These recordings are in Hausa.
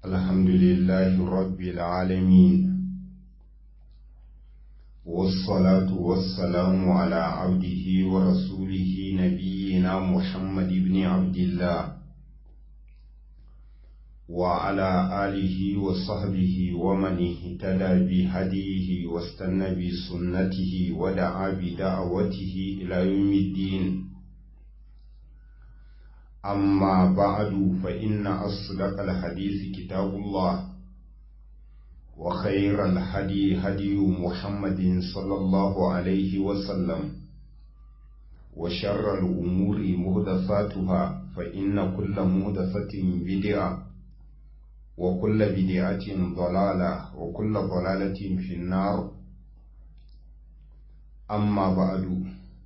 الحمد لله رب العالمين والصلاة والسلام على عبده ورسوله نبينا محمد بن عبد الله وعلى آله وصحبه ومن اهتدى بهديه واستنى بسنته ودعا بدعوته إلى يوم الدين أما بعد فإن أصدق الحديث كتاب الله وخير الهدي هدي محمد صلى الله عليه وسلم وشر الأمور مهدثاتها فإن كل مهدثة بدعة وكل بدعة ضلالة وكل ضلالة في النار أما بعد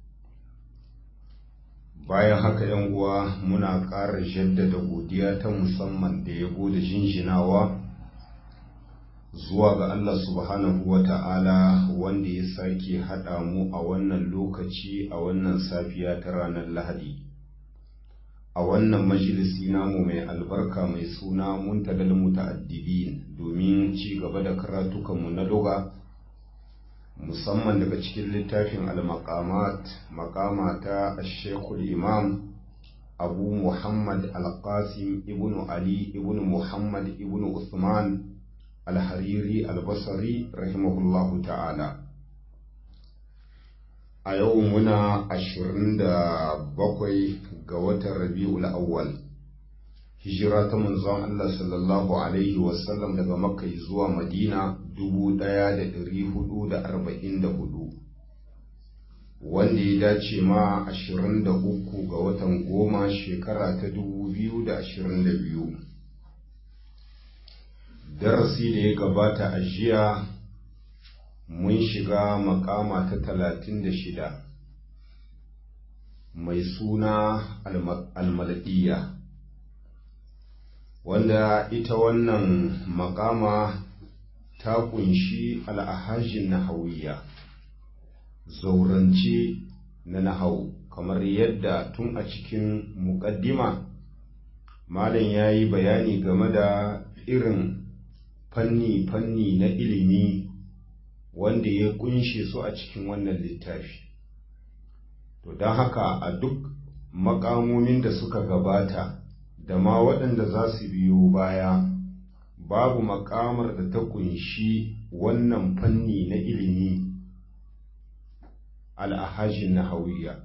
bayan haka yan uwa muna ƙara jaddada godiya ta musamman da yabo da jinjinawa zuwa ga Allah subhanahu wa ta'ala wanda ya sake haɗa mu a wannan lokaci a wannan safiya ta ranar lahadi a wannan majalisi namu mai albarka mai suna muntagal muta'addibin domin ci gaba da karatukanmu na doga musamman daga cikin littafin al-maqamat maqama ta shekul imam abu muhammad al-qasim ibnu ali ibnu muhammad ibnu usman al-hariri al-basri rahimahullahu ta'ala a yau muna ashirin da bakwai ga watan rabi'ul awwal hijira ta manzon Allah sallallahu alaihi wasallam daga makka zuwa madina dubu ɗaya da ɗari hudu da arba'in da hudu wanda ya dace ma ashirin da uku ga watan goma shekara ta dubu biyu da ashirin da biyu darasi da ya gabata a jiya mun shiga makama ta talatin da shida mai suna almaladiya wanda ita wannan makama ta kunshi al'ahajin nahawiya zaurance na nahau kamar yadda tun a cikin muƙaddima malam ya yi bayani game da irin fanni-fanni na ilimi wanda ya kunshe su a cikin wannan littafi to don haka a duk makamomin da suka gabata da ma waɗanda za su biyo baya babu makamar da ta kunshi wannan fanni na ilimi al'ahajin na hawiya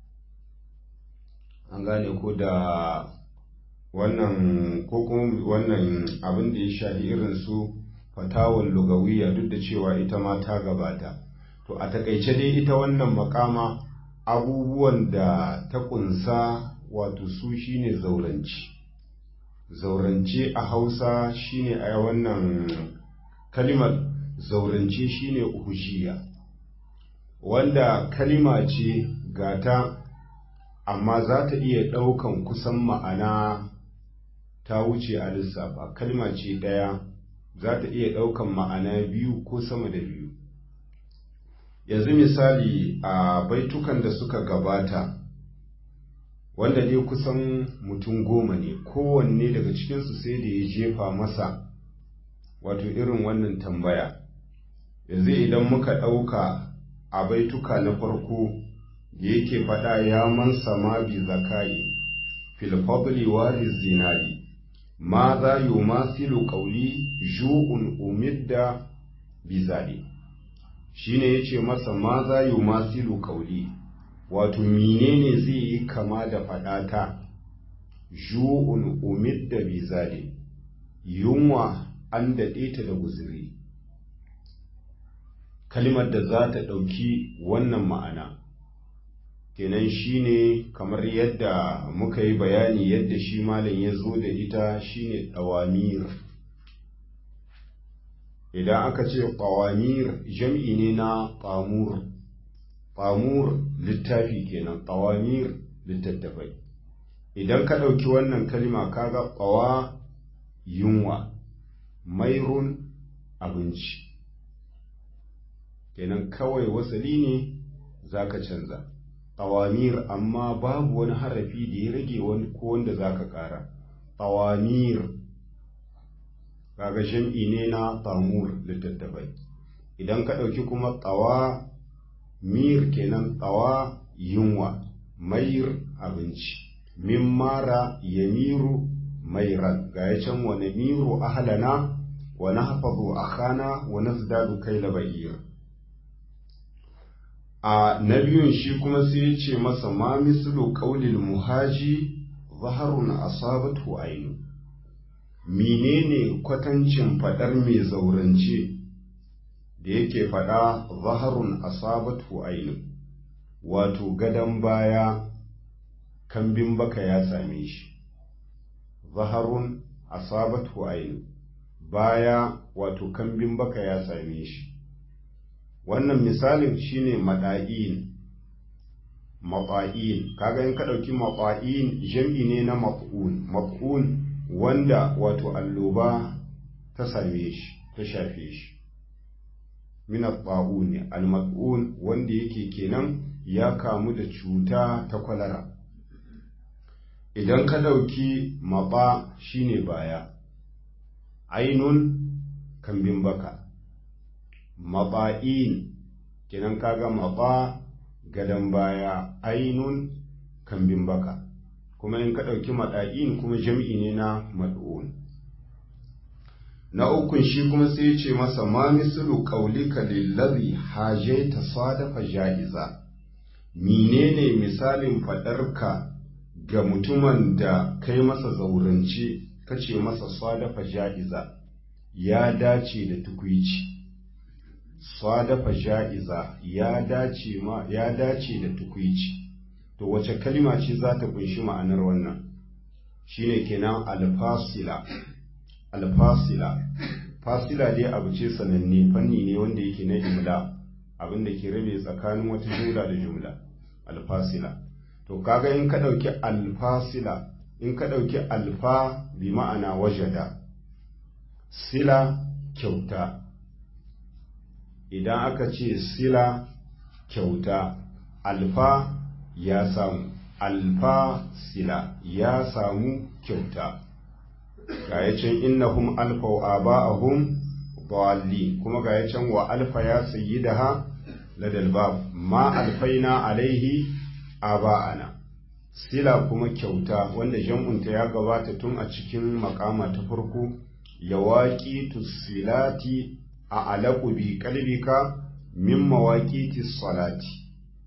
an gane ko da wannan ko kuma wannan abin da ya shafi irin su fatawar lugawiya duk da cewa ita ma ta gabata to a takaice dai ita wannan makama abubuwan da ta kunsa wato su shine zauranci zaurance a hausa shine a wannan kalimar zaurance shine uhujiya wanda kalima ce gata amma za ta iya ɗaukan kusan ma'ana ta wuce a lissafa kalima ce ɗaya za ta iya ɗaukan ma'ana biyu ko sama da biyu yanzu misali a baitukan da suka gabata wanda dai kusan mutum goma ne kowanne daga cikinsu sai da ya jefa masa wato irin wannan tambaya yanzu idan muka ɗauka a baituka na farko da yake faɗa ya man sama bi zakai fil fadli waris zinari ma za yi masilu ƙauli ju'un umidda bizali shi ne ya ce masa ma za yi masilu ƙauli wato menene zai yi kama da faɗata ju'un umidda bizali yunwa an daɗe ta da guziri kalimar da za ta ɗauki wannan ma'ana kenan shine kamar yadda muka yi bayani yadda shi malam ya zo da ita shine ɗawamir idan aka ce ƙawamir jam'i ne na ƙamur ƙamur littafi kenan ƙawamir littattafai idan ka ɗauki wannan kalima kaga ƙawa yunwa mairun abinci kenan kawai wasali ne za ka canza tawamir amma babu wani harafi da ya rage wani ko wanda za ka ƙara tawamir kaga jam'i ne na tamur littattafai idan ka ɗauki kuma tsawa mir kenan tsawa yunwa mayir abinci min mara yamiru mairan ga ya can wani miru ahlana wa nahfazu akhana wa nazdadu kayla ba'ir a na biyun shi kuma sai ya ce masa ma mislu qaulil muhaji zaharun asabatu ainu menene kwatancin fadar mai zaurance da yake fada zaharun asabatu ainu wato gadan baya kambin baka ya same shi zaharun asabatu ainu baya wato kambin baka ya same shi wannan misalin shine mada'in mafa'in kaga in ka ɗauki mafa'in jam'i ne na maf'un maf'un wanda wato alloba ta same shi ta shafe shi min al-ta'un al-maf'un wanda yake kenan ya kamu da cuta ta kwalara idan ka ɗauki maɓa shine baya ainun kambin baka maɓa'in kenan kaga maɓa gadon baya ainun kambin baka kuma in ka ɗauki maɗa'in kuma jam'i ne na mad'un na ukun shi kuma sai ce masa ma mislu qaulika lillazi hajaita sadafa ja'iza menene misalin faɗarka ga mutumin da kai masa zaurance kace masa sadafa ja'iza ya dace da tukwici sadafa ja'iza ya dace ma ya dace da tukwici to wace kalma ce za ta kunshi ma'anar wannan shine kenan alfasila alfasila fasila dai abu ce sananne fanni ne wanda yake na jumla abin da ke rabe tsakanin wata jumla da jumla alfasila to kaga in ka ɗauki alfasila in ka ɗauki alfa bi ma'ana wajada sila kyauta idan aka ce sila kyauta alfa ya samu alfa sila ya samu kyauta ga ya can innahum alfa wa aba'ahum dhalin kuma ga ya can wa alfa ya sayyidaha ladal bab ma alfaina alaihi aba'ana sila kuma kyauta wanda jam'unta ya gabata tun a cikin makama ta farko yawaƙi silati a alaƙu bi kalbika min mawaƙi salati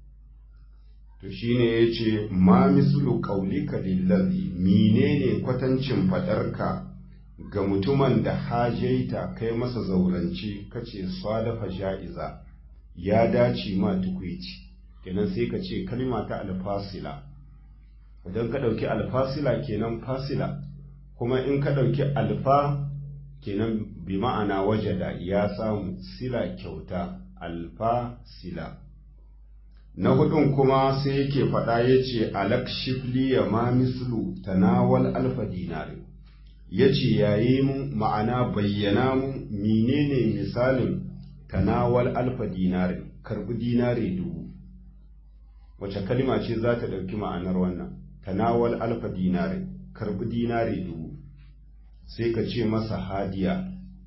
to shine ya ce ma mislu ƙaulika lillazi menene kwatancin faɗarka ga mutumin da hajaita kai masa zaurance kace sadafa ja'iza ya dace ma tukwici kenan sai ka ce kalma ta alfasila idan ka ɗauki alfasila kenan fasila kuma in ka ɗauki alfa kenan bi ma'ana wajada ya samu sila kyauta alfa sila na hudun kuma sai yake faɗa ya ce alak shifli ya ma mislu tanawal alfa dinari ya ce yayi mun ma'ana bayyana mun menene misalin tanawal alfa dinari karbi dinari dubu wace kalima ce za ta ɗauki ma'anar wannan tanawal alfa dinari karbi dinari dubu sai ka ce masa hadiya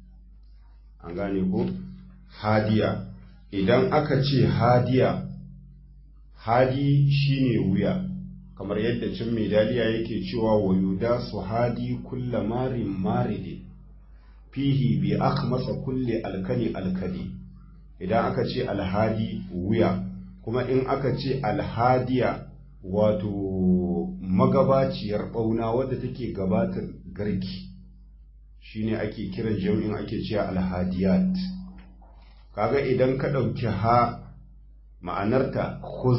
an gane ko hadiya idan aka ce hadiya hadi shine wuya kamar yadda cin mai daliya yake cewa wa yuda su hadi kulla marin maride fihi bi masa kulle alkali alkali idan aka ce alhadi wuya kuma in aka ce alhadiya wato magabaciyar ɓauna wadda take gabatar garki shine ake kiran jami'in ake cewa alhadiyat kaga idan ka ɗauki ha ma'anarta khuz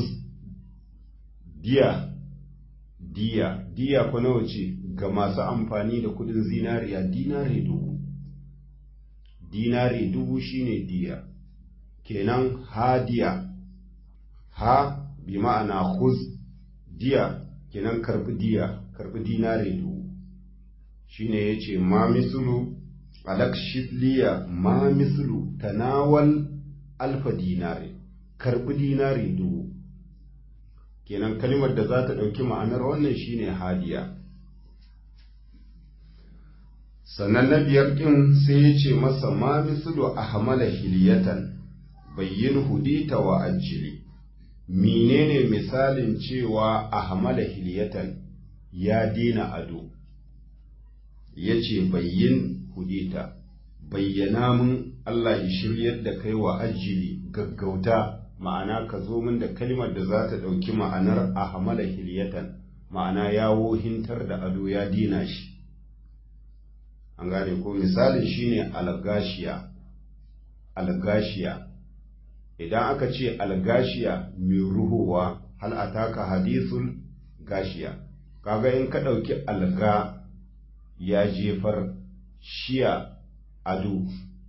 diya diya diya ko nawa ce ga masu amfani da kudin zinariya dinare dubu dinare dubu shine diya kenan hadiya ha bi ma'ana khuz diya kenan karbi diya karbi dinare dubu shine yace ma mislu alak shifliya ma mislu tanawal alfa dinare karbi dinare dubu kenan kalmar da za ta ɗauki ma'anar wannan shine hadiya sannan na biyar ɗin sai ya ce masa ma mislu ahmala hiliyatan bayyin hudita wa ajili menene misalin cewa ahmala hiliyatan ya dina ado ya ce bayyin hudita bayyana mun Allah ya shiryar da kai wa ajili gaggauta ma'ana ka zo min da kalmar da za ta ɗauki ma'anar ahmala hiliyatan ma'ana ya wohintar da ado ya dina shi an gane ko misalin shine algashiya algashiya idan aka ce algashiya mai ruhuwa hal ataka hadithul gashiya kaga in ka ɗauki alga ya jefar shiya ado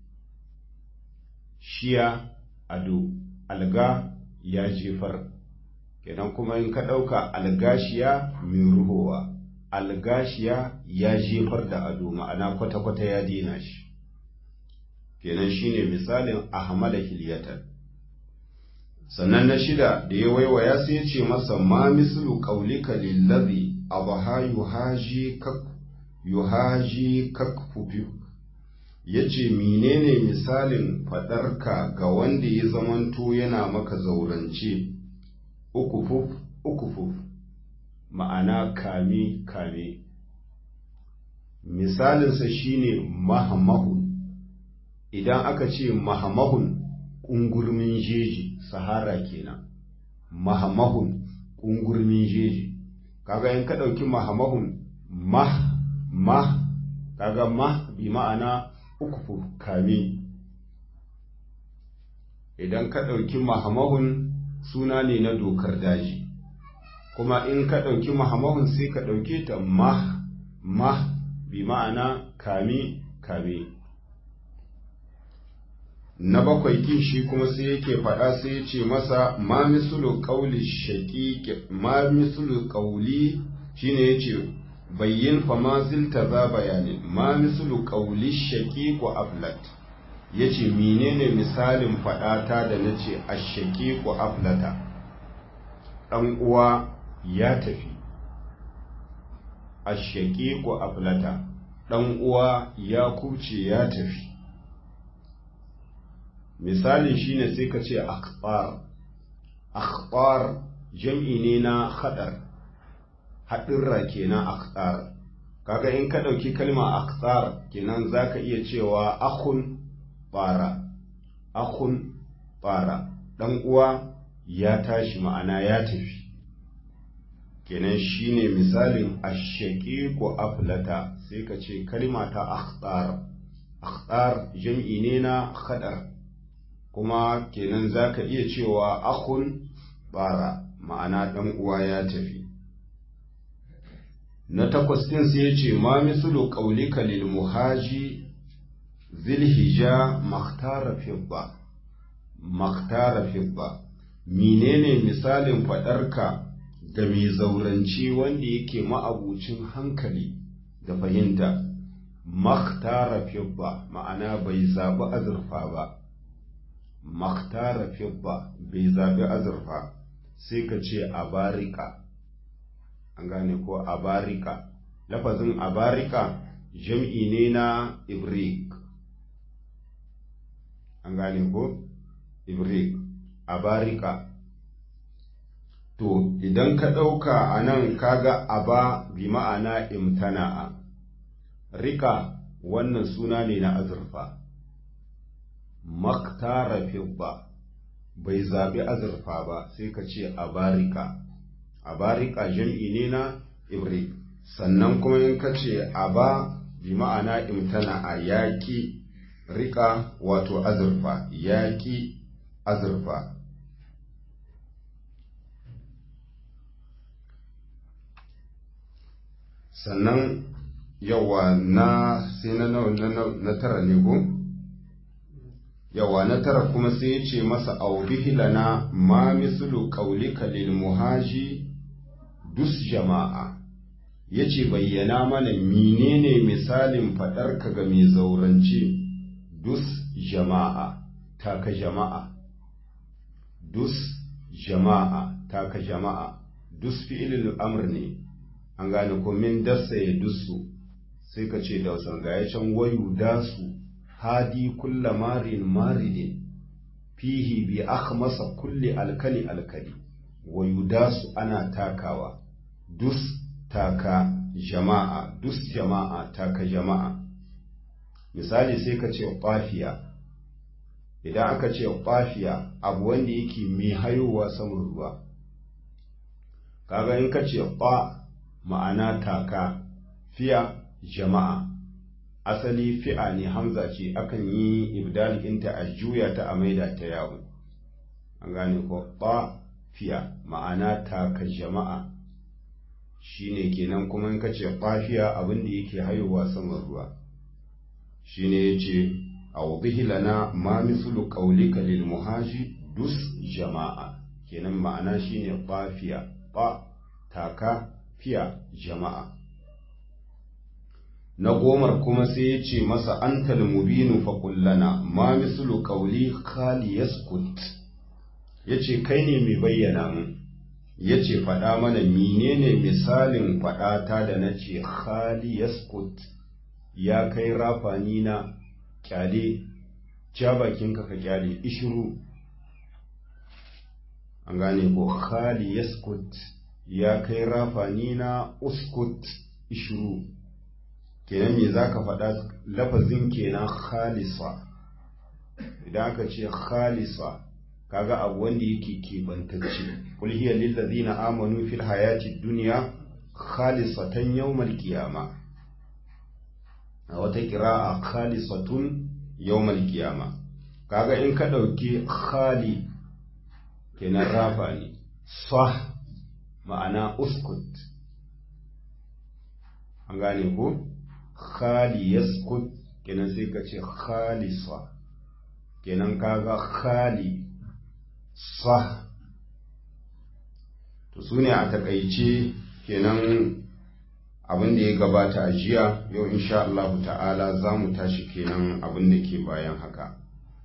shiya ado alga ya jefar kenan kuma in ka ɗauka algashiya mai ruhowa algashiya ya jefar da ado ma'ana kwata-kwata ya dina shi kenan shine misalin ahmada hiliyatan sannan na shida da ya waiwaya sai ce masa ma mislu qaulika lillazi abaha yuhaji kak yuhaji kakfufi yace menene misalin fadarka ga wanda ya zamanto yana maka zaurance ukufuf ukufuf ma'ana kame kame misalinsa shine mahamahun idan aka ce mahamahun ƙungurmin jeji sahara kenan mahamahun ƙungurmin jeji kaga in ka ɗauki mahamahun mah mah kaga mah bi ma'ana uku kame idan ka ɗauki mahamahun suna ne na dokar daji kuma in ka ɗauki mahamahun sai ka ɗauke ta mah mah bi ma'ana kame kame na bakwai kin shi kuma sai yake faɗa sai ya ce masa ma misulu ƙauli shaƙiƙi ma misulu ƙauli shine ya ce bayyin fa ma zilta za bayani ma misulu ƙauli shaƙiƙu aflat ya ce menene misalin faɗata da na ce a shaƙiƙu aflata ɗan uwa ya tafi a shaƙiƙu aflata ɗan uwa ya kuce ya tafi misalin shine sai ka ce akhbar akhbar jam'i ne na hadar haɗirra kenan akhbar kaga in ka ɗauki kalma akhbar kenan zaka iya cewa akhun bara akhun bara dan uwa ya tashi ma'ana ya tafi kenan shine misalin ashaqiqu aflata sai ka ce kalma ta akhbar akhbar jam'i ne na hadar kuma kenan za ka iya cewa akun bara ma'ana ɗan uwa ya tafi na takwas ɗin sai ya ce ma misulu ƙaulika lil muhaji zilhija makhtara fibba makhtara fibba menene misalin faɗarka ga mai zaurance wanda yake ma'abucin hankali da fahimta makhtara fibba ma'ana bai zaɓi azurfa ba maktara fibba bai zaɓi azurfa sai ka ce abarika an gane ko abarika lafazin abarika jam'i ne na ibrik an gane ko ibrik abarika to idan ka ɗauka a nan kaga aba bi ma'ana imtana'a rika wannan suna ne na azurfa maktara fibba bai zaɓi azurfa ba sai ka ce abarika abarika jam'i ne na ibrik sannan kuma in ka ce aba bi ma'ana imtana a yaƙi rika wato azurfa yaƙi azurfa sannan yawa na sai na na tara ne ko? yawa na tara kuma sai ya ce masa aubihilana ma mislu qaulika lil muhaji dus jama'a yace bayyana mana menene misalin faɗarka ga mai zaurance dus jama'a taka jama'a dus jama'a taka jama'a dus fi'ilul amr ne an gane ko min dassa ya dusu sai ka ce da sargaya can wayu dasu hadi kulla marin maridin fihi bi akhmasa kulli alkali alkali wayu dasu ana takawa dus taka jama'a dus jama'a taka jama'a misali sai ka ce ƙwafiya idan aka ce ƙwafiya abu wanda yake mai hayowa saman ruwa kaga in ka ce ƙwa ma'ana taka fiya jama'a asali fi'a ne hamza ce akan yi ibdalikinta a juya ta a maida ta yawo an gane ko ƙwa fiya ma'ana taka jama'a shine kenan kuma in ka ce ƙwafiya abin da yake hayowa saman ruwa shine yace awbihi lana ma mithlu qawlika lil muhaji dus jama'a kenan ma'ana shine qafiya ba taka fiya jama'a na gomar kuma sai ya ce masa antal mubinu fa kullana ma mislu qawli khali yaskut yace kai ne mai bayyana mu yace faɗa mana menene misalin faɗata da nace khali yaskut ya kai rafani na kyale ja bakinka ka kyale ishiru an gane ko khali yaskut ya kai rafani na uskut ishiru kenan me zaka faɗa lafazin kenan khalisa idan aka ce khalisa kaga abu wanda yake keɓantacce kul hiya lil ladzina amanu fil hayati dunya khalisatan yawmal qiyamah a wata kira'a khalisatun yawmal qiyama kaga in ka dauki khali kenan rafa ne sah ma'ana uskut an gane ko khali yaskut kenan sai ka ce khalisa kenan kaga khali sah to sune a takaice kenan abin da ya gabata a jiya yau insha Allah ta'ala za mu tashi kenan abin da ke bayan haka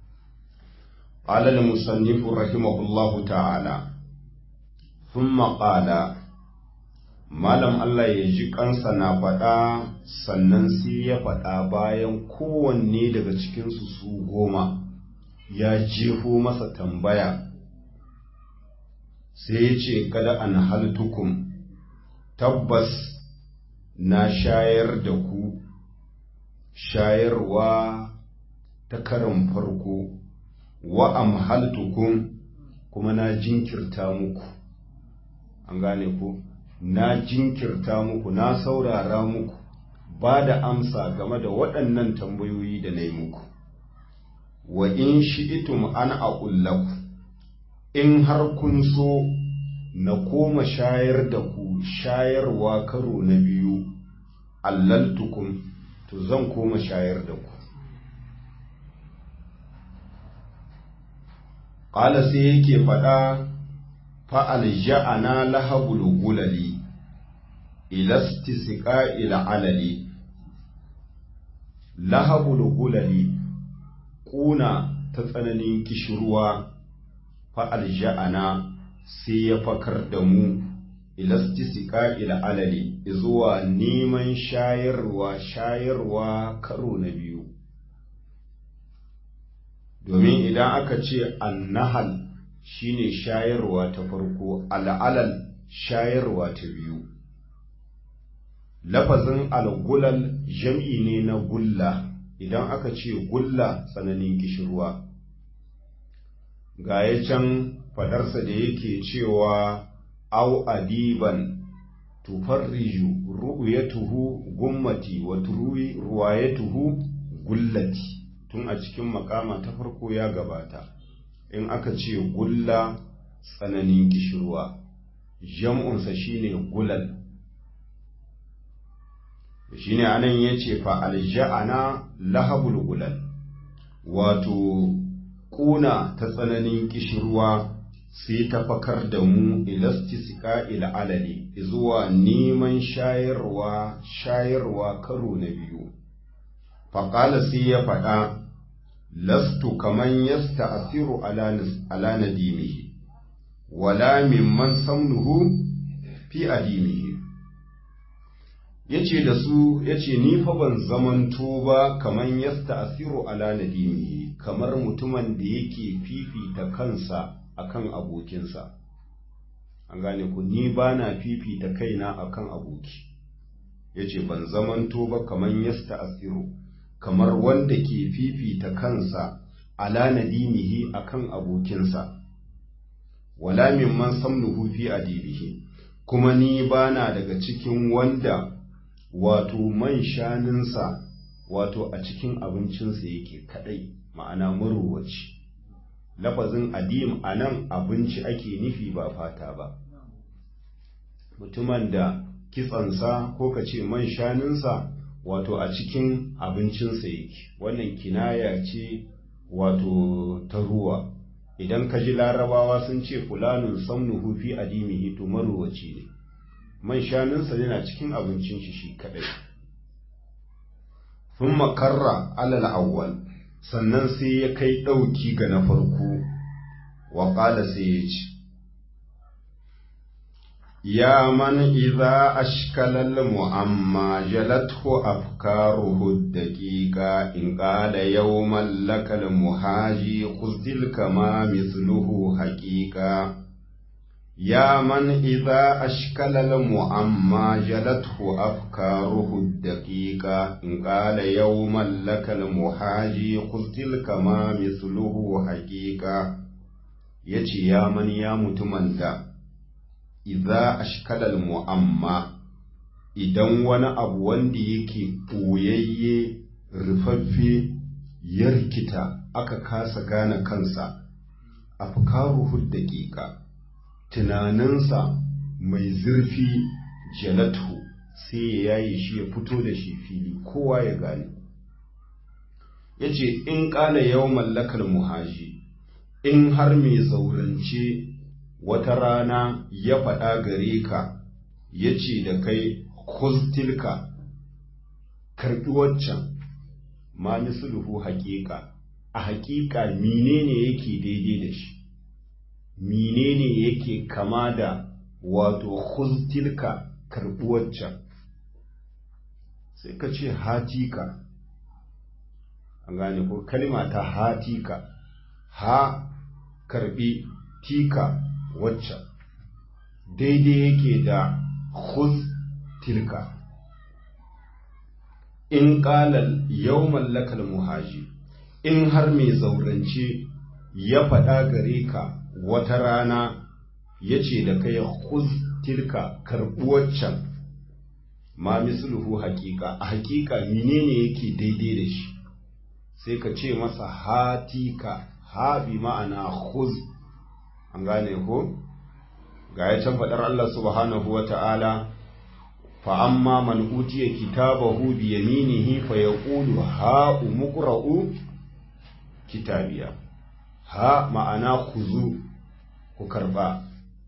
qala al-musannif rahimahullahu ta'ala thumma qala malam Allah ya ji kansa na faɗa sannan sai ya faɗa bayan kowanne daga cikinsu su goma ya jefo masa tambaya sai ya ce kada an haltukum tabbas na shayar da ku shayarwa ta karin farko wa amhaltukum kuma na jinkirta muku an gane ku na jinkirta muku na saurara muku ba da amsa game da waɗannan tambayoyi da na yi muku wa in shi'itum an aqullaku in har kun so na koma shayar da ku shayarwa karo na biyu allaltukum to zan koma shayar da ku ƙala sai yake faɗa fa'al ja'ana lahabul gulali ilastisika ila alali lahabul gulali ƙuna ta tsananin kishirwa fa'al ja'ana sai ya fakar da mu ilastisika ila alali zuwa neman shayarwa shayarwa karo na biyu domin idan aka ce annahal shine shayarwa ta farko al'alal shayarwa ta biyu lafazin algulal jam'i ne na gulla idan aka ce gulla tsananin kishirwa ga ya can fadarsa da yake cewa au adiban tufarriju ru'yatuhu gummati wa turuwi ruwayatuhu gullati tun a cikin makama ta farko ya gabata in aka ce gulla tsananin kishirwa jam'unsa shine gulal shine anan yace fa alja'ana lahabul gulal wato kuna ta tsananin kishirwa sai ta fakar da mu ilastisika ila alali zuwa neman shayarwa shayarwa karo na biyu faƙala sai ya faɗa lastu kaman yasta asiru ala nadimihi wala mimman samnuhu fi adimihi yace da su yace ni fa ban zamanto ba kaman yasta asiru ala nadimi kamar mutumin da yake fifita kansa akan abokinsa an gane ku ni ba na fifita kaina akan aboki yace ban zamanto ba kaman yasta asiru kamar wanda ke fifita kansa ala nadimihi akan abokinsa wala mimman samnuhu fi adibihi kuma ni bana daga cikin wanda wato man shaninsa wato a cikin abincinsa yake kadai ma'ana maruwaci lafazin adim a nan abinci ake nufi ba fata ba mutumin da kitsansa ko ka ce man shaninsa wato a cikin abincinsa yake wannan kinaya ce wato ta ruwa idan ka ji larabawa sun ce fulanin samnuhu fi adimihi to maruwaci ne man shanunsa yana cikin abincin shi shi kadai sun makarra alal awwal sannan sai ya kai ɗauki ga na farko wa ƙala sai ya ce يا من إذا أشكل المعمى جلته أفكاره الدقيقة إن قال يوما لك المهاجي خذ تلك ما مثله حقيقة يا من إذا أشكل المعمى جلته أفكاره الدقيقة إن قال يوما لك المهاجي خذ تلك ما مثله حقيقة يتي يا من يا متمنى idza ashkalal mu'amma idan wani abu wanda yake ɓoyayye rufaffe ya rikita aka kasa gane kansa afkaruhu daƙiƙa tunaninsa mai zurfi jalatu sai ya yaye shi ya fito da shi fili kowa ya gane ya ce in ƙala yau mallakar muhaji in har mai zaurance wata rana ya faɗa gare ka ya ce da kai kustilka karɓi waccan ma misluhu haƙiƙa a haƙiƙa menene yake daidai da shi menene yake kama da wato kustilka karɓi waccan sai ka ce hatika an gane ko kalma ta hatika ha karɓi tika wacce daidai yake da khuz tilka in qalal yawmal lakal muhaji in har mai zaurance ya faɗa gare ka wata rana ya ce da kai khuz tilka karɓi waccan ma misluhu haƙiƙa a haƙiƙa menene yake daidai da shi sai ka ce masa hatika ha bi ma'ana khuz an gane ko ga ya can faɗar Allah subhanahu wa ta'ala fa amma man utiya kitabahu bi yaminihi fa yaqulu ha umqra'u kitabiya ha ma'ana khuzu ku karba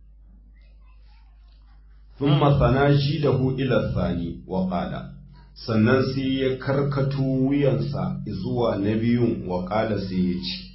thumma sanajidahu ila thani wa qala sannan sai ya karkato wuyansa zuwa na biyun wa qala sai ya ce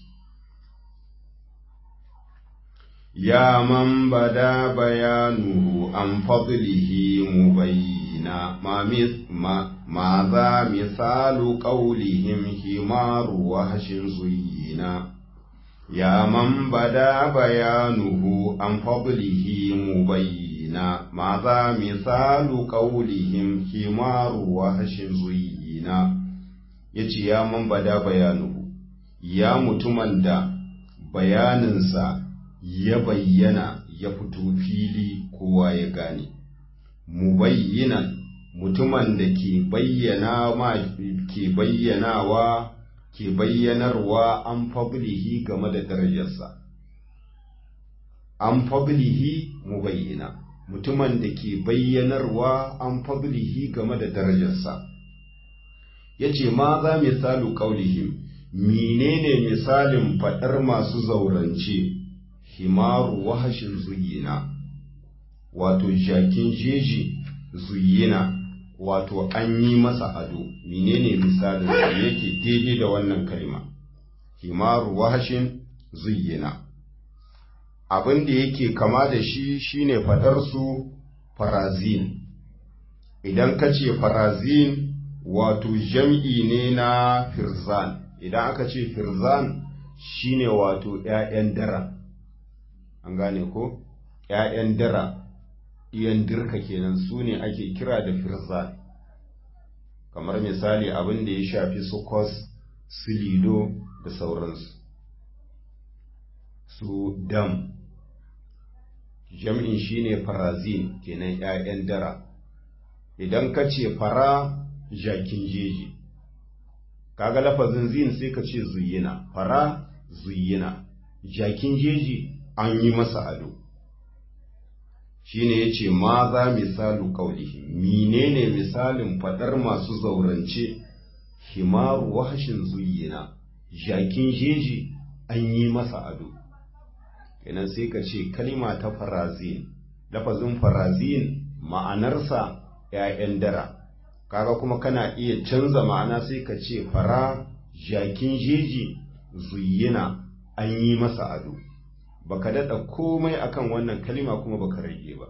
يا من بدا بيانه عن فضله مبينا ما ما ماذا مثال قولهم حمار وهش زينا يا من بدا بيانه عن فضله مبينا ماذا مثال قولهم حمار وهش زينا yace ya man bada bayanuhu ya mutumin da bayaninsa ya bayyana ya fito fili kowa ya gane mubayyinan mutumin da ke bayyana ma ke bayyanawa ke bayyanarwa an fablihi game da darajarsa an fablihi mubayyina mutumin da ke bayyanarwa an fablihi game da darajarsa yace ma za misalu qaulihim menene misalin fadar masu zaurance himaru wahashin zuyina wato jakin jeji zuyina wato an yi masa ado menene misalin da yake daidai da wannan kalma himaru wahashin zuyina abin da yake kama da shi shine fadar su farazin idan ka ce farazin wato jam'i ne na firzan idan aka ce firzan shine wato ‘ya'yan dara an gane ko ‘ya'yan dara ɗiyan dirka kenan su ne ake kira da firzan kamar misali abin da ya shafi su kos su lido da sauransu su dam jam'in shine farazin kenan ‘ya'yan dara idan ka ce fara jakin jeji kaga lafazin zin sai ka ce zuyina fara zuyina jakin jeji an yi masa ado shine yace ma za misalu qaulihi menene misalin fadar masu zaurance himaru wahshin zuyina jakin jeji an yi masa ado kenan sai ka ce kalima ta farazin lafazin farazin ma'anarsa ‘ya'yan dara kaga kuma kana iya canza ma'ana sai ka ce fara jakin jeji zuyina an yi masa ado baka daɗa komai akan wannan kalima kuma baka rage ba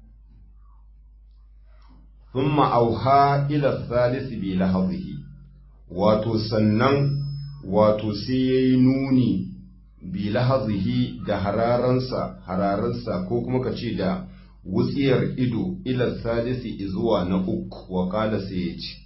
thumma auha ila salisi bi lahazihi wato sannan wato sai yayi nuni bi lahazihi da hararansa hararansa ko kuma ka ce da wutsiyar ido ila salisi zuwa na uku wa kala sai ya ce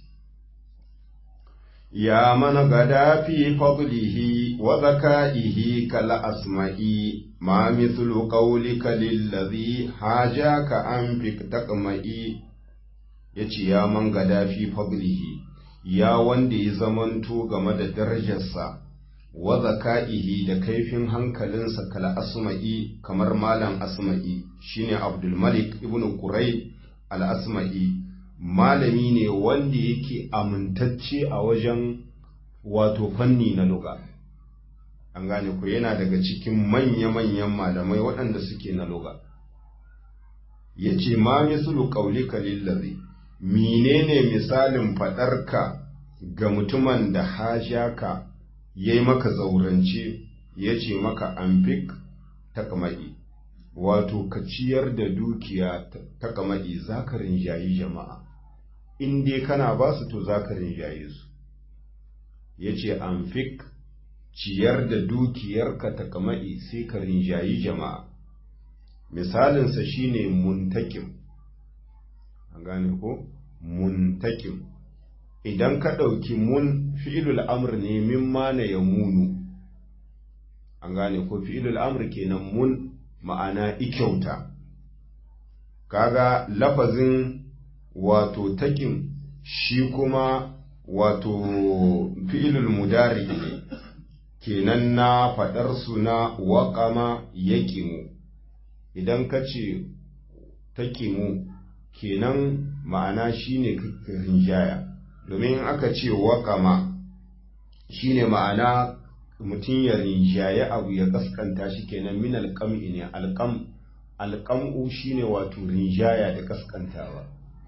ya mana gada fi fadlihi wa zaka'ihi kala asma'i ma mithlu qawlika lillazi hajaka an fi taqma'i yace ya man gada fi fadlihi ya wanda ya zamanto game da darajarsa wa zaka'ihi da kaifin hankalinsa kala asma'i kamar malam asma'i shine abdul malik ibnu qurayb al asma'i malami ne wanda yake amintacce a wajen wato fanni na luga an gane ku yana daga cikin manya-manyan malamai waɗanda suke na luga ya ce ma misulu ƙaulika lillazi menene misalin faɗarka ga mutumin da hajaka ya yi maka zaurance ya ce maka amfik ta kama'i wato ka ciyar da dukiya ta kama'i za ka rinjayi jama'a in dai kana ba su to za ka rinjaye su ya ce amfik ciyar da dukiyarka ta kama'i sai ka rinjayi jama'a misalinsa shine muntakim an gane ko muntakim idan ka ɗauki mun fi'ilul amr ne min mana ya munu an gane ko fi'ilul amr kenan mun ma'ana ikyauta kaga lafazin wato takin shi kuma wato fi'ilul mudari ne kenan na faɗar su na waƙama yaƙimu idan ka ce takimu kenan ma'ana shine rinjaya domin aka ce waƙama shine ma'ana mutum ya rinjaye abu ya kaskanta shi kenan min alƙam'i ne alƙam alƙam'u shine wato rinjaya da kaskantawa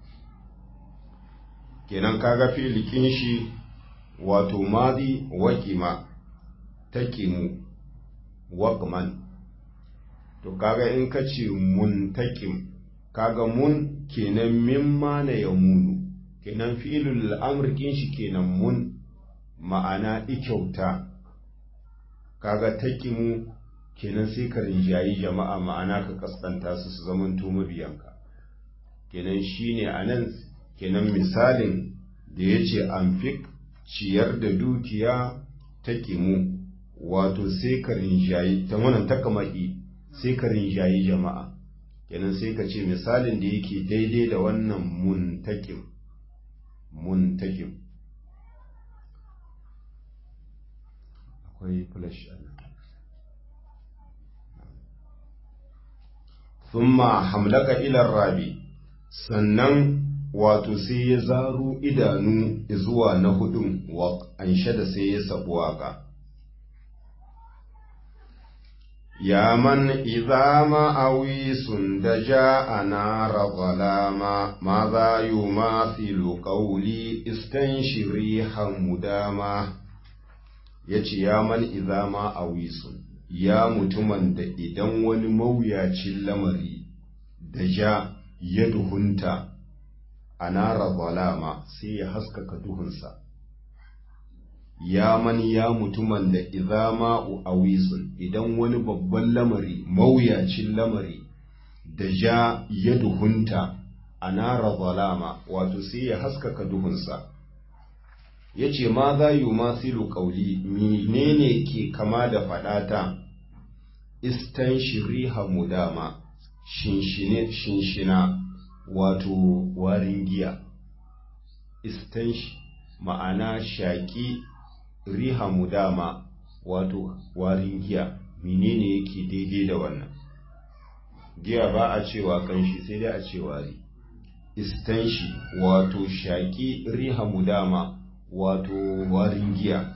kenan kaga filikin shi wato madi waƙima takimu waƙman to kaga in ka ce muntakim kaga mun kenan mimma na ya munu kenan fi'ilul amurkin shi kenan mun ma'ana ikyauta kaga takimu kenan sai ka rinjayi jama'a ma'ana ka kaskanta su su zaman to mabiyanka kenan shine anan kenan misalin da ya ce amfik ciyar da dukiya takimu wato sai ka rinjayi ta wannan takama'i sai ka rinjayi jama'a kenan sai ka ce misalin da yake daidai da wannan muntakim muntakim akwai flash thumma hamlaka ila rabi sannan wato sai ya zaro idanu zuwa na hudun wa da sai ya sabu waka يا من إذا ما أويس دجاء نار ظلاما ماذا يماثل قولي استنشري حمداما yace ya man idza ma awisun ya mutumin da idan wani mawuyacin lamari da ja ya duhunta anara zalama sai ya haskaka duhunsa ya man ya mutumin da idza ma'u awisun idan wani babban lamari mawuyacin lamari da ja ya duhunta anara zalama wato sai ya haskaka duhunsa ya ce ma za yi masilu ƙauli menene ke kama da faɗata istan shiriha mudama shinshina wato warin giya istan ma'ana shaƙi riha mudama wato warin giya menene yake daidai da wannan giya ba a cewa kanshi sai dai a ce wari istanshi wato shaƙi riha mudama wato warin giya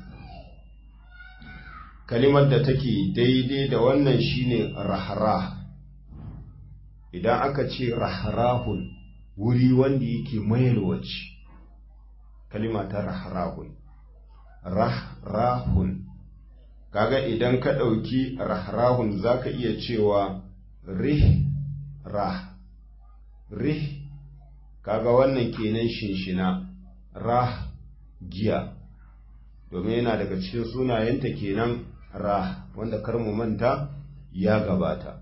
kalimar da take daidai da wannan shine rahrah idan aka ce rahrahun wuri wanda yake mayalwaci kalima ta rahrahun rahrahun kaga idan ka ɗauki rahrahun zaka iya cewa rih rah rih kaga wannan kenan shinshina rah giya domin yana daga cikin sunayenta kenan rah wanda kar mu manta ya gabata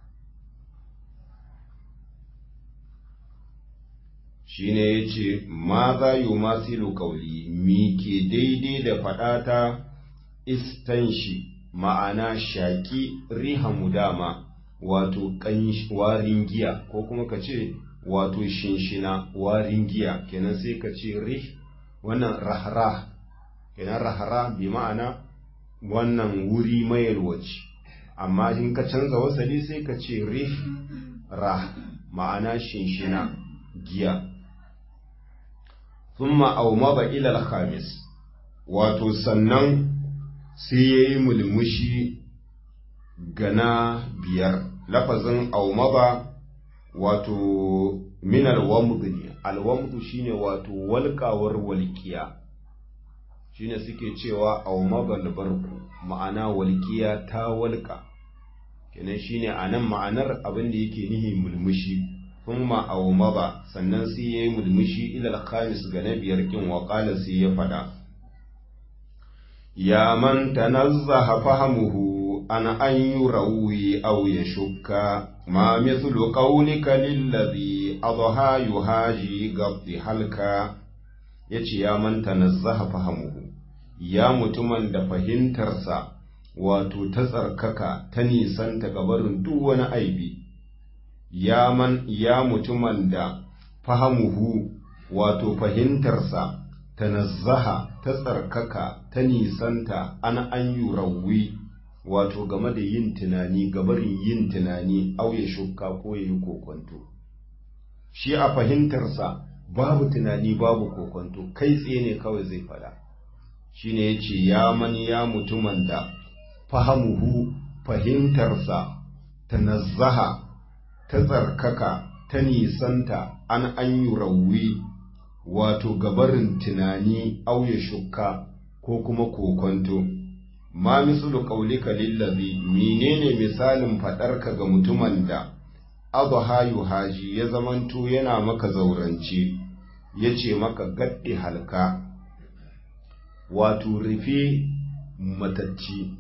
shine yace ma za yu masilu qawli mi ke daidai da fadata istanshi ma'ana shaki riha mudama wato warin giya ko kuma ka ce wato shinshina warin giya kenan sai ka ce rih wannan rahra kenan rahra bi ma'ana wannan wuri mayarwaci amma in ka canza wasali sai ka ce rih rah ma'ana shinshina giya thumma aumaba ila al-khamis wato sannan sai yayi mulmushi gana biyar lafazin aumaba wato min alwamd ne alwamd shine wato walƙawar walƙiya shine suke cewa aumabal barku ma'ana walƙiya ta walƙa kenan shine anan ma'anar abin da yake nihi mulmushi thumma aumaba sannan sai yayi mulmushi ila al-khamis ga na biyar kin wa qala sai ya fada ya man tanazzaha fahamuhu أن أن يروي أو يشك ما مثل قولك للذي أضحى يهاجي قبض حلكا yace ya manta nazzaha fahamuhu ya mutumin da fahimtarsa wato ta tsarkaka ta nisanta gabarin duk wani aibi ya man ya mutumin da fahamuhu wato fahimtarsa ta nazzaha ta tsarkaka ta nisanta an an yurawi wato game da yin tunani gabarin yin tunani auye shukka ko ya yi kokonto shi a fahimtarsa babu tunani babu kokonto kai tsaye ne kawai zai fada shi ne ya ce ya mani ya mutumin da fahamuhu fahimtarsa ta nazzaha ta tsarkaka ta nisanta an an yi rawi wato gabarin tunani auye shukka ko kuma kokonto ma mislu qaulika lillazi menene misalin fadarka ga mutumin da adha yuhaji ya zamanto yana maka zaurance yace maka gaddi halka wato rufe matacci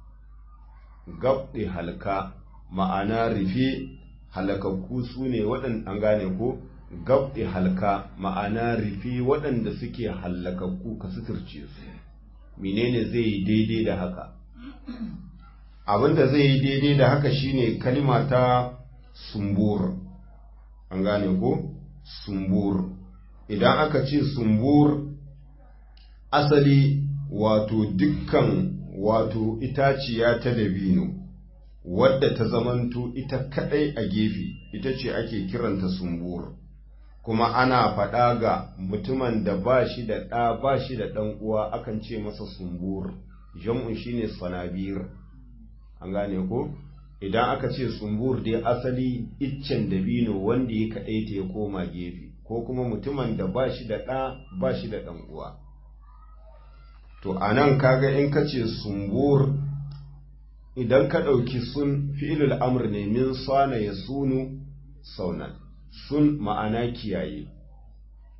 gaddi halka ma'ana rufe halakakku su ne waɗanda an gane ko gabɗe halka ma'ana rufe waɗanda suke halakakku ka suturce su menene zai yi daidai da haka abinda zai yi daidai da haka shine kalima ta sumbur an gane ko sumbur idan aka ce sumbur asali wato dukkan wato itaciya ta dabino wadda ta zamanto ita kadai a gefe ita ce ake kiranta sumbur kuma ana faɗa ga mutumin da ba shi da ɗa ba shi da ɗan uwa akan ce masa sumbur jam'un shine sanabir an gane ko idan aka ce sumbur dai asali iccen dabino wanda ya kaɗaita ya koma gefe ko kuma mutumin da ba shi da ɗa ba shi da ɗan uwa to a nan kaga in ka ce sumbur idan ka ɗauki sun fi'ilul amr ne min sana ya sunu saunan sun ma'ana kiyaye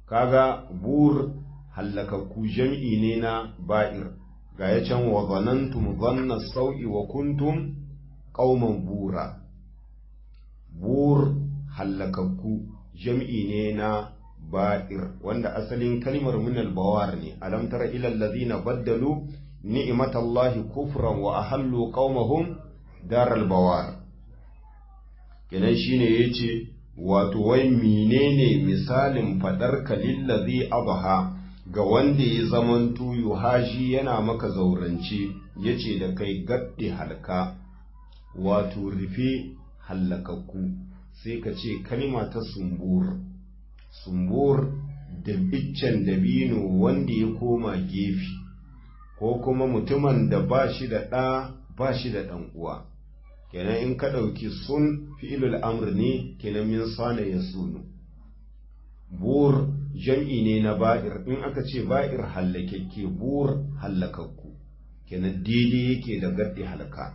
kaga bur hallakakku jam'i ne na ba'ir ga ya can wa zanantum zanna sau'i wa kuntum qauman bura bur hallakakku jam'i ne na ba'ir wanda asalin kalmar minal bawar ne alam tara ila allazina baddalu ni'matallahi kufran wa ahallu qaumahum daral bawar kenan shine yace wato wai menene misalin fadar kalillazi abaha ga wanda ya zamanto yuhaji yana maka zaurance yace da kai gaddi halka wato rufe hallakakku sai ka ce kalma ta sumbur sumbur da biccen dabino wanda ya koma gefe ko kuma mutumin da ba shi da ɗa ba shi da ɗan uwa kenan in ka ɗauki sun fi'ilul amr ne kenan min sana ya sunu bur jam'i ne na ba'ir in aka ce ba'ir hallakekke bur hallakakku kenan daidai yake da gaddi halaka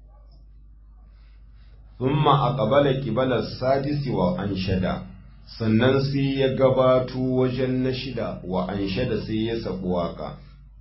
thumma aqbala qibala sadisi wa anshada sannan sai ya gabato wajen na shida wa anshada sai ya sabu waka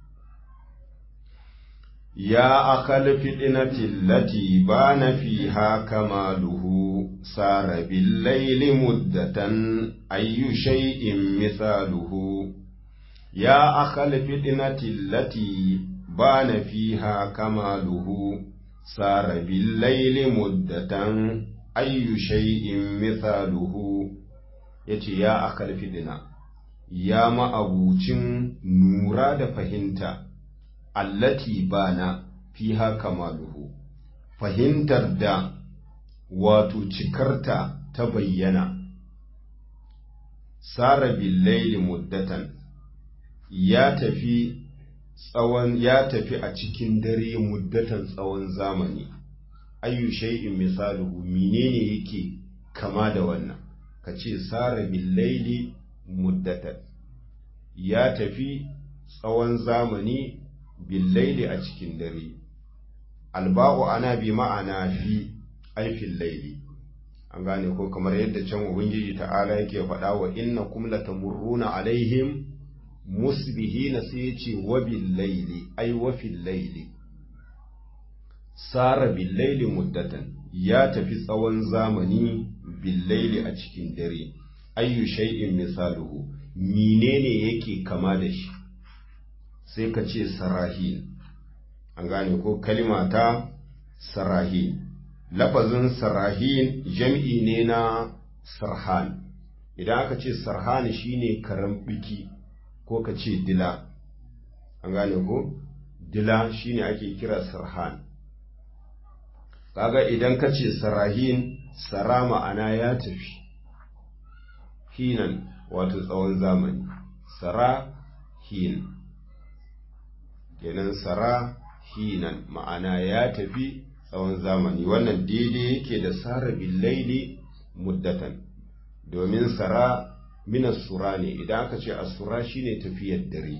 يا أخ الفتنة التي بان فيها كماله سار بالليل مدة أي شيء مثاله يا أخ الفتنة التي بان فيها كماله سار بالليل مدة أي شيء مثاله yace ya akal fidina ya ma'abucin nura da fahimta allati bana fiha kamaluhu fahimtar da wato cikarta ta bayyana sara billaili muddatan ya tafi tsawon ya tafi a cikin dare muddatan tsawon zamani ayyu shay'in misaluhu menene yake kama da wannan kace sara billaili muddatan ya tafi tsawon zamani billaili a cikin dare alba'u ana bi ma'ana fi aifin laili an gane ko kamar yadda can ubangiji ta'ala yake faɗa wa inna kum latamurruna alaihim musbihina sai yace wa billaili ai wa fil laili sara billaili muddatan ya tafi tsawon zamani billaili a cikin dare ayyu shay'in misaluhu menene yake kama da shi sai ka ce sarahin an gane ko kalima ta sarahin lafazin sarahin jam'i ne na sarhan idan aka ce sarhan shine karan biki ko ka ce dila an gane ko dila shine ake kira sarhan kaga idan ka ce sarahin sara ma'ana ya tafi hinan wato tsawon zamani sara hin kenan sara hinan ma'ana ya tafi tsawon zamani wannan daidai yake da sara billaili muddatan domin sara minas sura ne idan aka ce asura shine tafiyar dare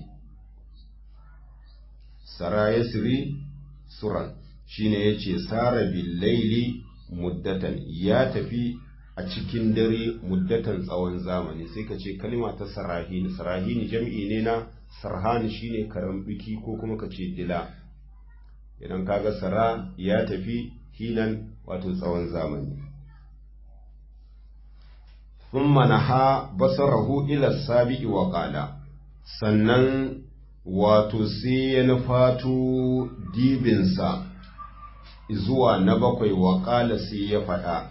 sara yasri suran shine yace sara billaili muddatan ya tafi a cikin dare muddatan tsawon zamani sai ka ce kalma ta sarahini sarahini jam'i ne na sarhani shine karan biki ko kuma ka ce dila idan kaga sara ya tafi hinan wato tsawon zamani thumma naha basarahu ila sabi'i wa qala sannan wato sai ya nufato dibinsa zuwa na bakwai wa qala sai ya faɗa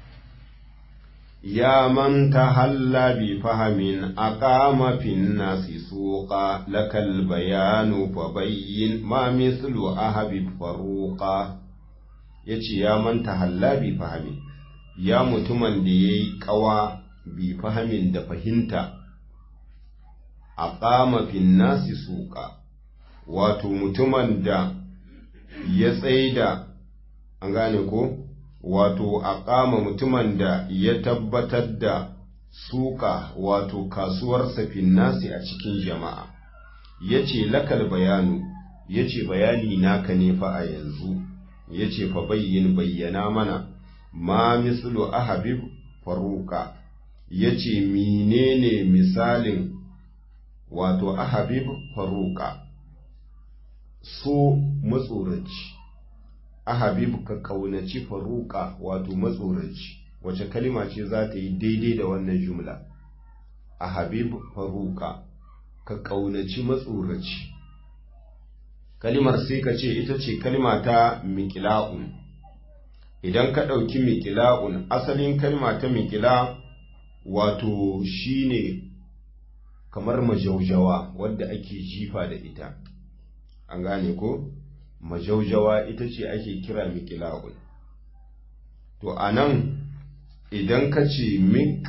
يا من تهلى بفهم أقام في الناس سوقا لك البيان فبين ما مثل أهب فروقا yace ya man tahalla bi fahimi ya mutumin da ya yi ƙawa bi fahimin da fahimta a ƙama fin nasi suka wato mutumin da ya tsaida an gane ko wato a ƙama mutumin da ya tabbatar da suka wato kasuwarsa finnasi a cikin jama'a ya ce lakal bayanu ya ce bayani naka ne fa a yanzu ya ce fa bayyin bayyana mana ma mislu ahabib faruka ya ce menene misalin wato ahabib faruka so matsoraci ahabib ka kaunaci faruka wato matsoraci wace kalima ce za ta yi daidai da wannan jumla ahabib faruka ka kaunaci matsoraci kalimar sai ka ce ita ce kalima ta miƙila'un idan ka ɗauki miƙila'un asalin kalima ta miƙila wato shine kamar majaujawa wadda ake jifa da ita an gane ko majaujawa ita ce ake kira miƙila'un to a nan idan ka ce mik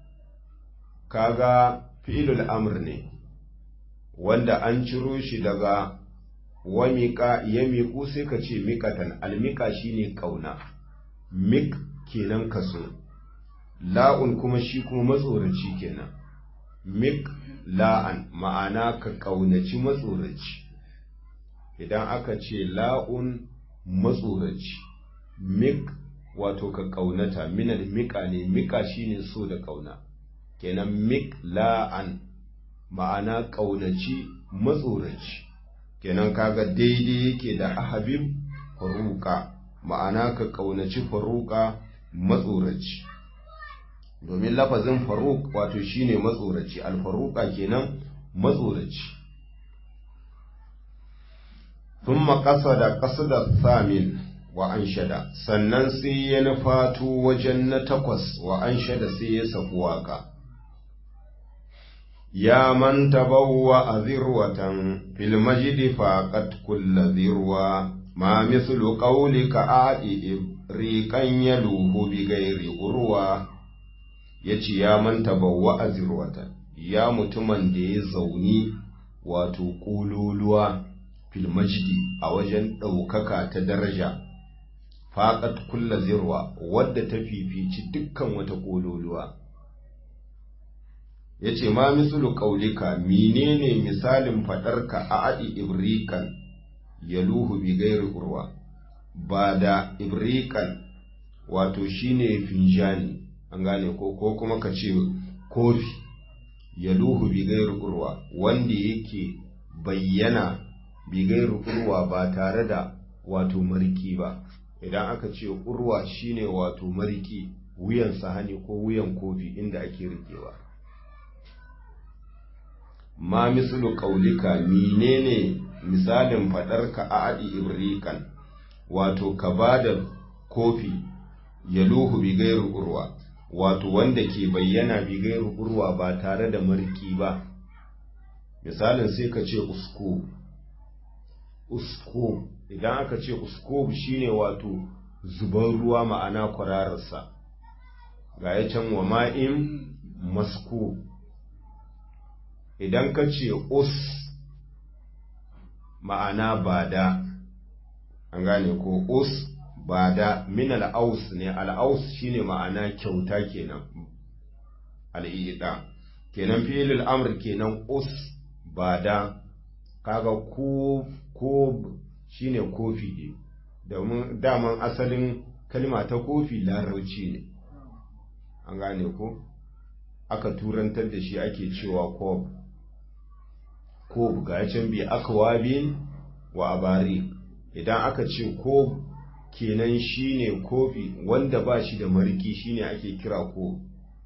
kaga fi'ilul amr ne wanda an ciro shi daga wa miƙa ya miƙu sai ka ce miƙatan almiƙa shine ƙauna mik kenan kaso la'un kuma shi kuma matsoraci kenan mik la'an ma'ana ka ƙaunaci matsoraci idan aka ce la'un matsoraci mik wato ka ƙaunata minal miƙa ne miƙa shine so da ƙauna kenan mik la'an ma'ana ƙaunaci matsoraci kenan kaga daidai yake da ahabib faruka ma'ana ka ƙaunaci faruka matsoraci domin lafazin faruk wato shine matsoraci alfaruka kenan matsoraci thumma qasada qasada thamin wa anshada sannan sai ya nufato wajen na takwas wa anshada sai ya saku waka يا من تبوأ ذروة في المجد فاقت كل ذروة ما مثل قولك آئي ريقا يلوه بغير أروى yace ya man tabawwa a zirwata ya mutumin da ya zauni wato ƙololuwa filmajidi a wajen ɗaukaka ta daraja faƙat kulla zirwa wadda ta fifici dukkan wata ƙololuwa ya ce ma misulu ƙaulika menene misalin faɗarka a aɗi ibrikan ya luhu bi gairi urwa ba da ibrikan wato shine finjani an gane ko ko kuma ka ce kofi ya luhu bi gairi urwa wanda yake bayyana bi gairi urwa ba tare da wato mariki ba idan aka ce urwa shine wato mariki wuyan sahani ko wuyan kofi inda ake rikewa ma mislu qaulika menene misalin faɗarka a adi ibrikan wato ka bada kofi yaluhu bi gairu urwa wato wanda ke bayyana bi gairu urwa ba tare da marki ba misalin sai ka ce usko usko idan aka ce usko shine wato zuban ruwa ma'ana kwararsa ga ya can wa ma'in masko idan ka ce us ma'ana bada an gane ko us bada min al'aus ne al'aus shine ma'ana kyauta kenan al'ida kenan fi'ilul amr kenan us bada kaga ko ko shine kofi ne domin daman asalin kalma ta kofi larauci ne an gane ko aka turantar da shi ake cewa kob kob ga can bi akwabin wa abari idan aka ce kob kenan shine kofi wanda ba shi da mariki shine ake kira kob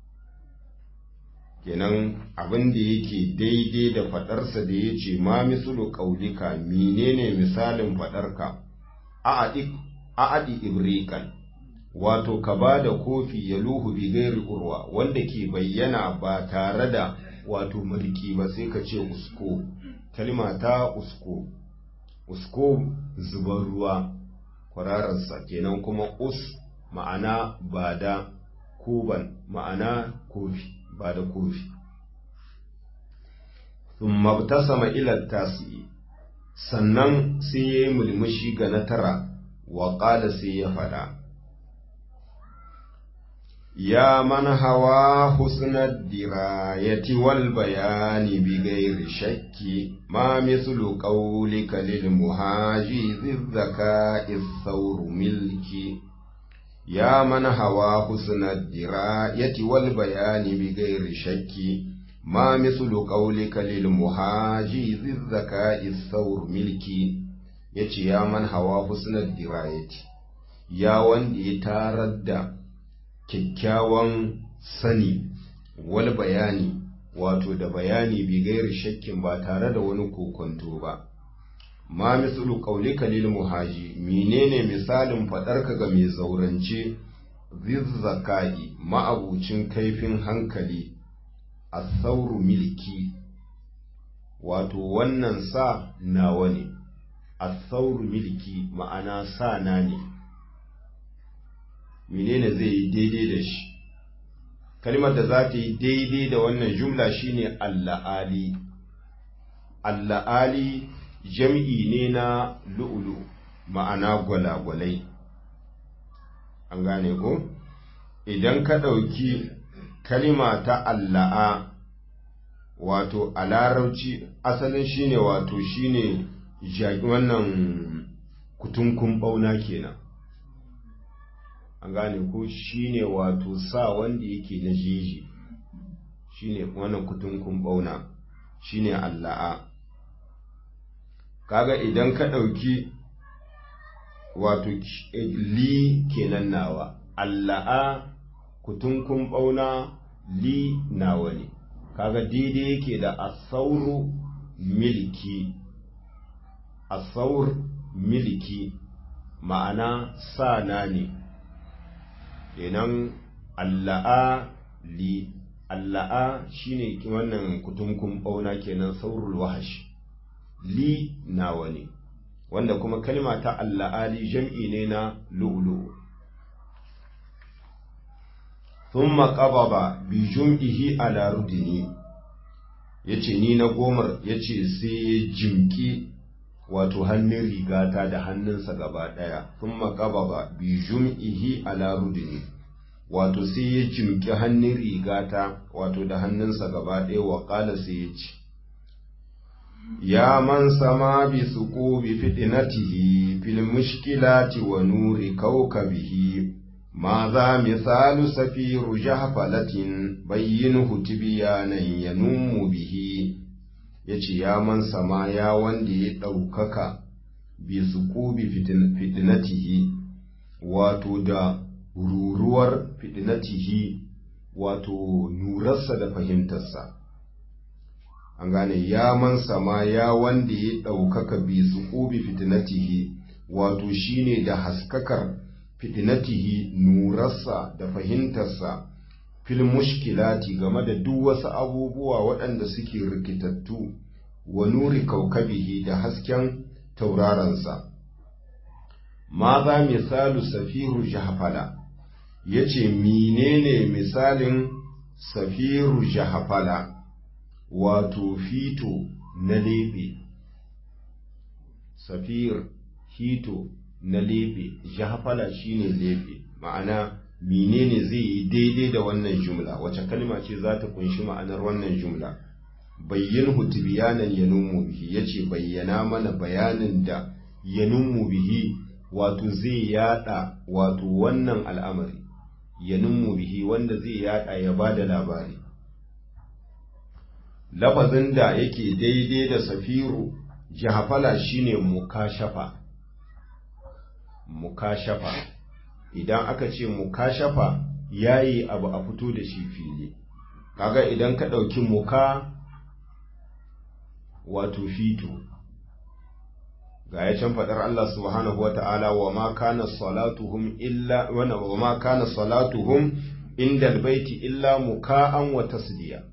kenan abin da yake daidai da fadarsa da ya ce ma misulu kaulika menene misalin fadarka a'adi ibrikan wato ka ba da kofi ya luhu bi gairi urwa wanda ke bayyana ba tare da wato mulki ba sai ka ce usko kalma ta usko usko zuban ruwa kwarararsa kenan kuma us ma'ana ba da kuban ma'ana kofi ba da kofi thumma ibtasama ila tasi sannan sai yayi mulmushi ga na tara wa qala sai ya fada يا من هوى حسن الدراية والبيان بغير شك ما مثل قولك للمهاجي ذي الذكاء الثور ملكي يا من هوى حسن الدراية والبيان بغير شك ma mislu qawlika lil muhaji zizzaka isaur milki yace ya man hawa husnad dirayati ya wanda ya tarar da kyakkyawan sani wal bayani wato da bayani bi gairi shakkin ba tare da wani kokonto ba ma mislu qaulika lil muhaji menene misalin fadarka ga mai zaurance zizzakai ma'abucin kaifin hankali asauru milki wato wannan sa nawa ne asauru milki ma'ana sa na ne menene zai yi daidai da shi kalmar da za ta yi daidai da wannan jumla shine alla'ali alla'ali jam'i ne na lu'ulu ma'ana gwalagwalai an gane ko idan ka ɗauki kalima ta alla'a wato a larauci asalin shine wato shine wannan kutunkun ɓauna kenan an gane ko shine wato sa wanda yake na jeji shine wannan kutunkun bauna shine alla'a kaga idan ka ɗauki wato li kenan nawa alla'a kutunkun bauna li nawa ne kaga daidai yake da asauru milki asaur milki ma'ana sa na ne kenan alla'a li alla'a shine wannan kutunkun bauna kenan saurul wahash li nawa ne wanda kuma kalma ta alla'a li jam'i ne na lu'lu thumma qababa bi jum'ihi ala rudini yace ni na gomar yace sai ya jimki wato hannun rigata da hannunsa gaba ɗaya sun makababa bi jum'ihi ala rudini wato sai ya jimki hannun rigata wato da hannunsa gaba ɗaya wa ƙala sai ya ce ya man sama bi suku bi fitinatihi fil mushkilati wa nuri kaukabihi ma za misalu safiru jahfalatin bayyinhu tibyanan yanummu bihi ya ce ya man sama ya wanda ya ɗaukaka bi su bi fitinatihi wato da ruruwar fitinatihi wato nurarsa da fahimtarsa an gane ya man sama ya wanda ya ɗaukaka bi su bi fitinatihi wato shine da haskakar fitinatihi nurarsa da fahimtarsa fil mushkilati game da duk wasu abubuwa waɗanda suke rikitattu wa nuri kaukabihi da hasken taurarensa ma za misalu safiru jahafala ya ce menene misalin safiru jahafala wato fito na lebe safir hito na lebe jahafala shine lebe ma'ana menene zai yi daidai da wannan jumla wace kalma ce za ta kunshi ma'anar wannan jumla bayyin hutubiyanan yanummu bihi yace bayyana mana bayanin da yanummu bihi wato zai yada wato wannan al'amari yanummu bihi wanda zai yada ya bada labari lafazin da yake daidai da safiru jahafala shine mukashafa mukashafa idan aka ce mukashafa yayi abu a fito da shi fili kaga idan ka ɗauki muka wato fito ga ya can faɗar Allah subhanahu wata'ala wa ma kana salatuhum illa wa ma kana salatuhum inda albayti illa muka'an wa tasdiya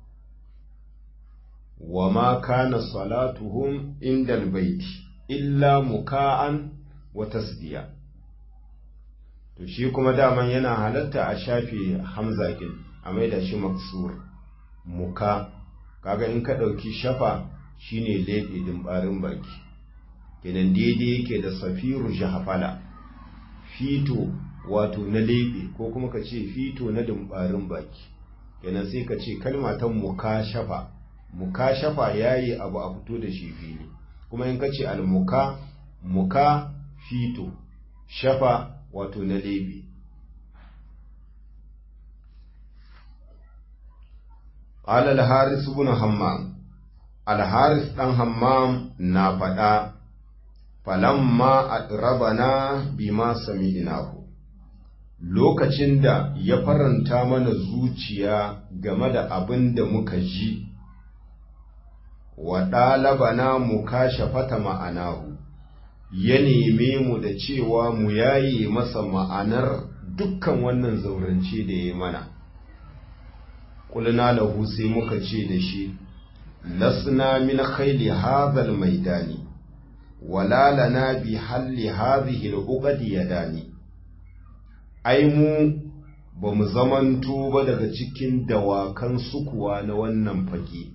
wa ma kana salatuhum inda albayti illa muka'an wa tasdiya to shi kuma daman yana halatta a shafe hamza kin a maida shi maksur muka kaga in ka ɗauki shafa shine leɓe dimbarin baki kenan daidai yake da safiru jahafala fito wato na leɓe ko kuma ka ce fito na dimbarin baki kenan sai ka ce kalma ta muka shafa muka shafa yayi abu a fito da shi fili kuma in ka ce almuka muka fito shafa wato na lebe qala al-haris ibn hammam al-haris dan hammam na faɗa falamma adrabana bima sami'nahu lokacin da ya faranta mana zuciya game da abin da muka ji wa ɗalabana mu kashe fata ma'anahu ya neme mu da cewa mu yaye masa ma'anar dukkan wannan zaurance da ya mana ƙulna lahu sai muka ce da shi lasna min khayli hadhal maidani wala lana bi halli hadhihi al yadani ai mu ba mu zamanto ba daga cikin dawakan sukuwa na wannan fage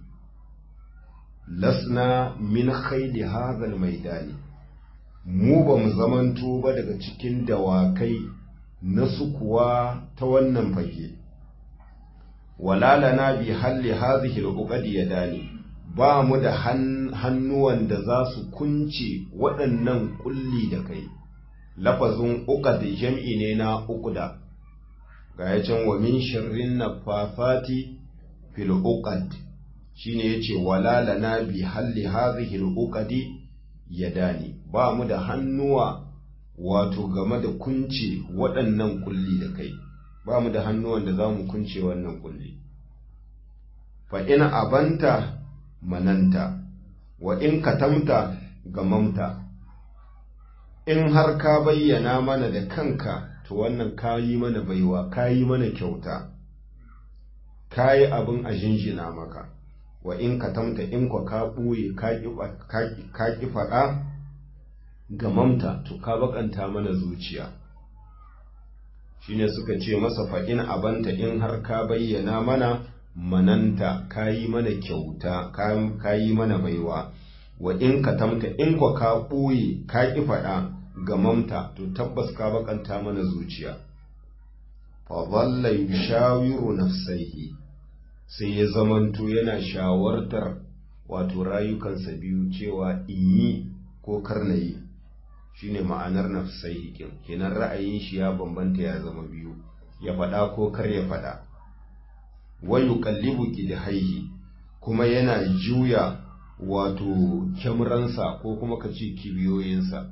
lasna min khayli hadhal maidani mu ba mu zamanto ba daga cikin dawakai na sukuwa ta wannan fage wala lana bi halli hadhihi al yadani ba mu da hannuwan da za su kunce waɗannan kulli da kai lafazin uqad jam'i ne na uqda ga ya can wa min sharrin nafafati fil uqad shine yace wala lana bi halli hadhihi al uqadi yadani ba mu da hannuwa wato game da kunce waɗannan kulli da kai ba mu da hannuwan da za mu kunce wannan kulli fa in abanta mananta wa in katamta gamamta in har ka bayyana mana da kanka to wannan kayi mana baiwa kayi mana kyauta kayi abin a jinjina maka wa in katamta in kwa ka ɓoye ka ƙi faɗa gamamta to ka bakanta mana zuciya shine suka ce masa fa'in abanta in har ka bayyana mana mananta kayi mana kyauta kayi mana baiwa wa in ka tamta in kwa ka ɓoye ka ƙi faɗa ga mamta to tabbas ka bakanta mana zuciya fa dhalla yushawiru nafsaihi sai ya zamanto yana shawartar wato rayukansa biyu cewa in yi ko kar na yi shine ma'anar nafsaihi kenan ra'ayin shi ya bambanta ya zama biyu ya faɗa ko kar ya faɗa wayu kallibu haihi kuma yana juya wato kyamransa ko kuma ka ce kibiyoyinsa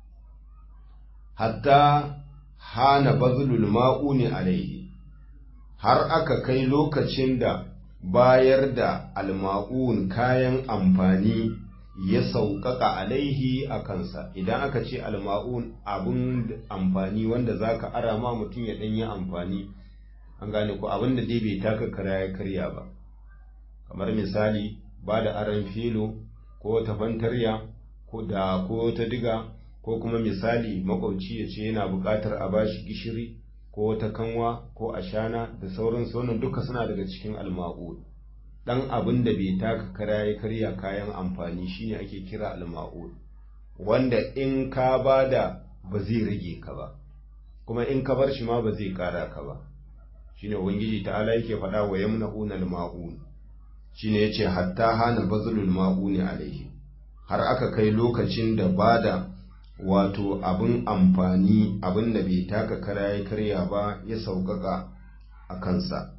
hatta hana bazulul ma'uni alaihi har aka kai lokacin da bayar da alma'un kayan amfani ya sauƙaƙa alaihi a kansa idan aka ce alma'un abin amfani wanda za ka ara ma mutum ya ɗanyi amfani an gane ko abin da dai bai taka kara ya karya ba kamar misali ba da aran filo ko ta fantarya ko da ko ta diga ko kuma misali makwabci ya ce yana buƙatar a bashi gishiri ko ta kanwa ko ashana da sauran sauran duka suna daga cikin alma'ud dan abin da bai taka kara ya karya kayan amfani shine ake kira alma'ud wanda in ka bada ba zai rage ka ba kuma in ka bar shi ma ba zai kara ka ba shine ubangiji ta'ala yake faɗa wa yamna'una al-ma'un shine yace hatta hana bazlul ma'uni alaihi har aka kai lokacin da bada wato abin amfani abin da bai taka kara ya karya ba ya sauƙaƙa a kansa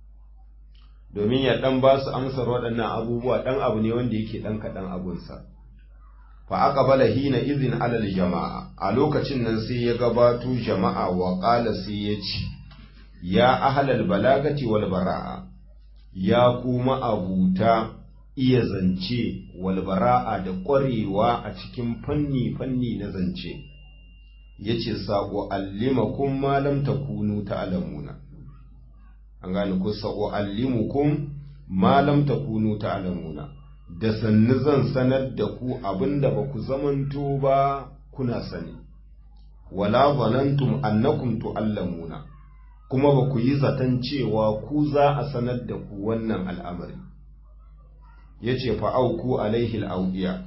domin ya ɗan ba su amsar waɗannan abubuwa ɗan abu ne wanda yake ɗan kaɗan abunsa fa aka bala hina izin alal jama'a a lokacin nan sai ya gabato jama'a wa ƙala sai ya ce ya ahalal balagati wal bara'a ya kuma abuta iya zance wal bara'a da ƙwarewa a cikin fanni fanni na zance yace saqo allimakum ma lam takunu ta'lamuna an gane ku saqo allimukum ma lam takunu ta'lamuna da sannu zan sanar da ku abinda ba ku zamanto ba kuna sani wala zanantum annakum tu'allamuna kuma ba ku yi zaton cewa ku za a sanar da ku wannan al'amari ya ce fa'auku alaihi al'au'iya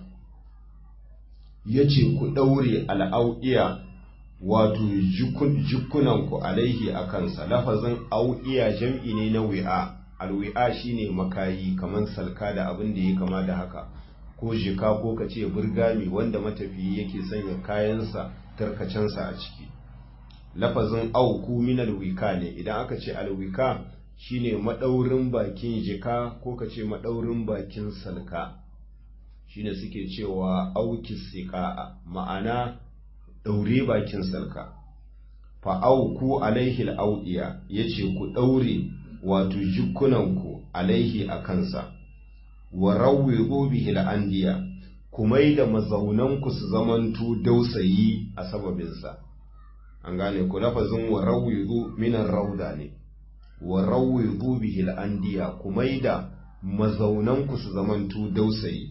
ya ce ku ɗaure al'au'iya wato jikunanku alaihi a kansa lafazin au'iya jam'i ne na wi'a alwi'a shine makayi kamar salka da abin da ya kama da haka ko jika ko ka ce burgami wanda matafiyi yake sanya kayansa tarkacensa a ciki lafazin auku min alwika ne idan aka ce alwika shine maɗaurin bakin jika ko ka ce maɗaurin bakin salka shine suke cewa auki siƙa'a ma'ana ɗaure bakin salka fa'auku alaihi al'au'iya ya ce ku ɗaure wato jikunanku alaihi a kansa wa rawwi bihi al'andiya ku mai da mazaunanku su zamantu dausayi a sababinsa an gane ku lafazin wa rawwi minan rauda ne wa rawwi bihi al'andiya ku mai da mazaunanku su zamantu dausayi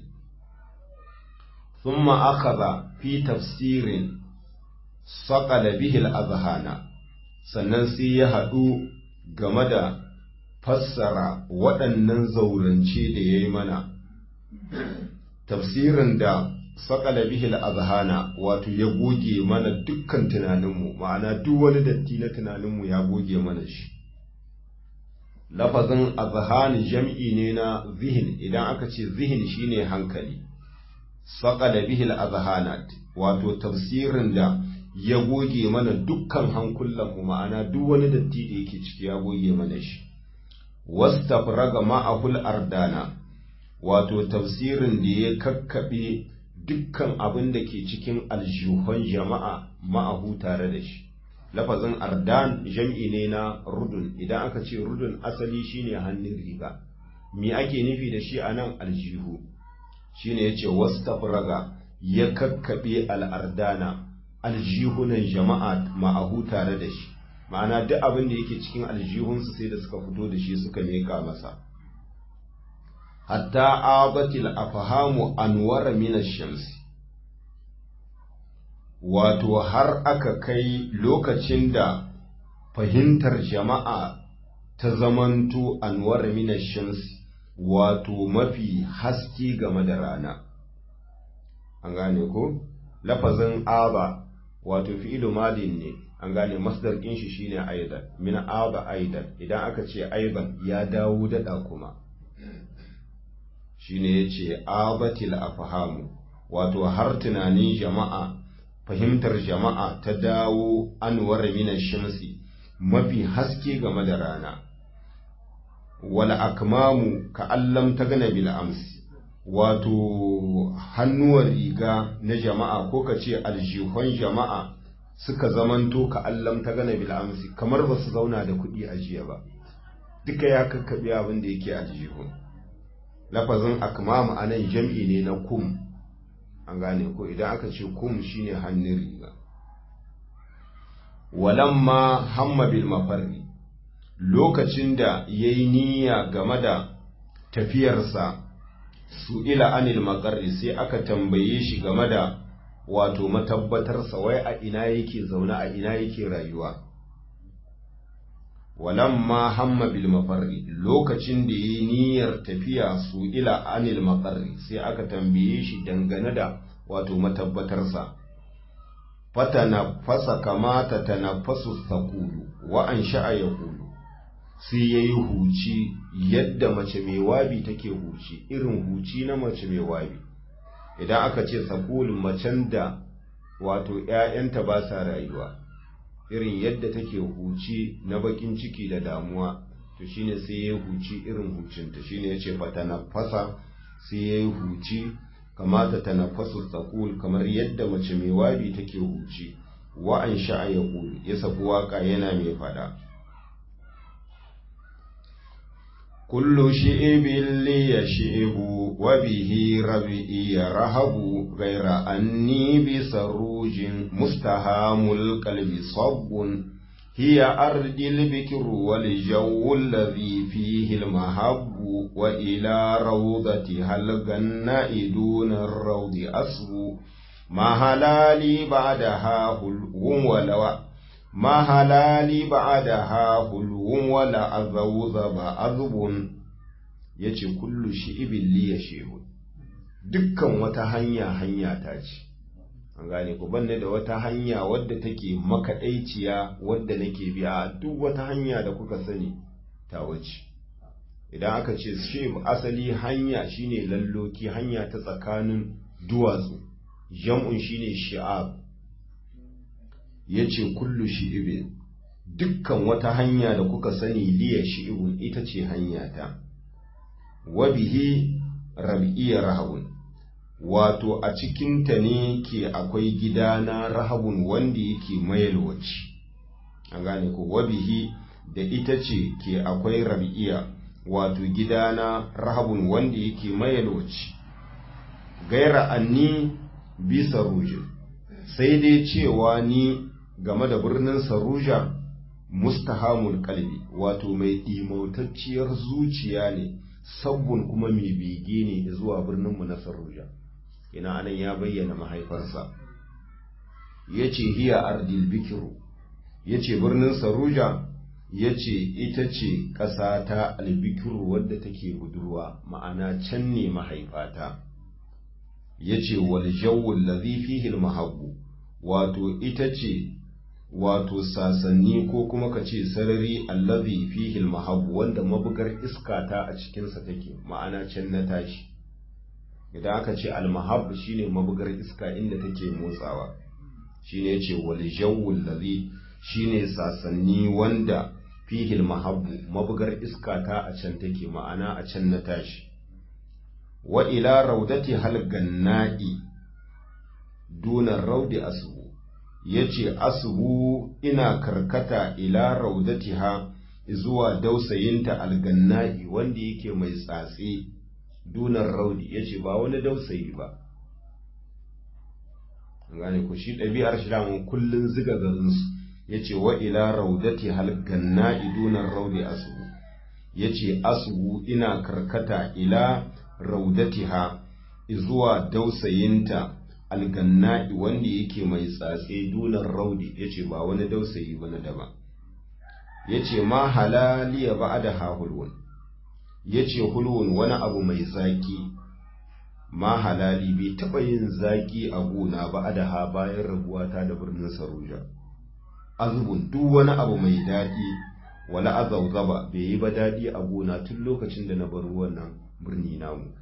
ثم أخذ في تفسير saƙala bihil azhana sannan sai ya haɗu game da fassara waɗannan zaurance da ya yi mana tafsirin da saƙala bihil azhana wato ya goge mana dukkan tunaninmu ma'ana duk wani datti na tunaninmu ya goge mana shi lafazin azhan jam'i ne na zihin idan aka ce zihin shine hankali saƙala bihil azhanat wato tafsirin da ya goge mana dukkan hankulanmu ma'ana duk wani datti da yake ciki ya goge mana shi wastafraga ma'ahul ardana wato tafsirin da ya kakkaɓe dukkan abin da ke cikin aljihun jama'a ma'ahu tare da shi lafazin ardan jam'i ne na rudun idan aka ce rudun asali shine hannun riga me ake nufi da shi a nan aljihu shine ya ce wastafraga ya kakkaɓe al'ardana aljihunan jama'a ma'ahu tare da shi ma'ana duk abin da yake cikin aljihunsu sai da suka fito da shi suka meka masa hatta abatil afahamu anwara min shamsi wato har aka kai lokacin da fahimtar jama'a ta zamanto anwara min shamsi wato mafi haske game da rana an gane ko lafazin aba wato fi'ilu madin ne an gane masdar ɗin shi shine aidan min aba aidan idan aka ce aiban ya dawo daɗa kuma shine yace abatil afhamu wato har tunanin jama'a fahimtar jama'a ta dawo anwar min shamsi mafi haske game da rana wal akmamu ka allam ta gana bil amsi wato hannuwar riga na jama'a ko ka ce aljihun jama'a suka zamanto ka allam ta gana bil amsi kamar ba su zauna da kuɗi a jiya ba duka ya kakkaɓe abin da yake aljihun lafazin akmam a nan jam'i ne na kum an gane ko idan aka ce kum shine hannun riga walamma hamma bil mafarri lokacin da ya yi niyya game da tafiyarsa su ila anil makarri sai aka tambaye shi game da wato matabbatarsa wai a ina yake zaune a ina yake rayuwa walamma hamma bil mafarri lokacin da yi niyyar tafiya su ila anil makarri sai aka tambaye shi dangane da wato matabbatarsa fatana fasa kamata tanafasu sakulu wa an sha'a ya kulu sai ya yi huci yadda mace mai wabi take huci irin huci na mace mai wabi idan aka ce sakulun macen da wato ‘ya'yanta ba sa rayuwa irin yadda take huci na bakin ciki da damuwa to shine sai ya yi huci irin hucinta shine ya ce fata na fasa sai ya yi huci kamata ta na fasu sakul kamar yadda mace mai wabi take huci wa'an sha'a ya ya saku waka yana mai fada كل شئب لي شئب وبه ربئي رهب غير أني بسروج مستهام القلب صب هي أرض البكر والجو الذي فيه المهب وإلى روضتها الغناء دون الروض أصب ما هلالي بعدها هلو ولو ما هلالي بعدها هلو ولا أذوذب أذب yace kullu shi'ibin li yashihu dukkan wata hanya hanya ta ce an gane ku banne da wata hanya wadda take makaɗaiciya wadda nake biya duk wata hanya da kuka sani ta wuce idan aka ce shib asali hanya shine lalloki hanya ta tsakanin duwatsu jam'un shine shi'ab yace kullu shi'ibin dukkan wata hanya da kuka sani liya shi'ibun ita ce hanyata wa bihi rab'iya rahabun wato a cikinta ne ke akwai gidana rahabun wanda yake mayalwaci an gane ko wa bihi da ita ce ke akwai rab'iya wato gidana rahabun wanda yake mayalwaci gaira anni bi sarujin sai dai cewa ni game da birnin saruja mustahamul kalbi wato mai ɗimautacciyar zuciya ne sabbin kuma mai bege ne zuwa birninmu na saruja ina anan ya bayyana mahaifarsa ya ce hiya ardil bikiru ya ce birnin saruja ya ce ita ce ƙasa ta albikiru wadda take budurwa ma'ana can ne mahaifata ya ce waljawul lazi fihil mahabbu wato ita ce wato sasanni ko kuma ka ce sarari allazi fihil mahabbu wanda mabugar iska ta a cikinsa take ma'ana can na tashi idan aka ce almahab shine mabugar iska inda take motsawa shine yace wal jawwul ladhi shine sasanni wanda fihil mahabbu mabugar iska ta a can take ma'ana a can na tashi wa ila raudati hal ganna'i duna raudi asbu yace asbu ina karkata ila raudatiha zuwa dausayinta alganna'i wanda yake mai tsatse dunar raudi ya ce ba wani dausayi ba gane ku shi ɗabi'ar shi damun kullum ziga garinsu ya ce wa ila raudati halganna idunar raudi asubu ya ce asubu ina karkata ila raudati ha zuwa dausayinta alganna'i wanda yake mai tsatse dunar raudi ya ce ba wani dausayi ba na daba ya ce ma halaliya ba da hahulwun ya ce hulwun wani abu mai zaki ma halali bai taɓa yin zaki a gona ba a da bayan rabuwata da birnin saruja azubun duk wani abu mai daɗi wala azauzaba bai yi ba daɗi a gona tun lokacin da na bar wannan birni namu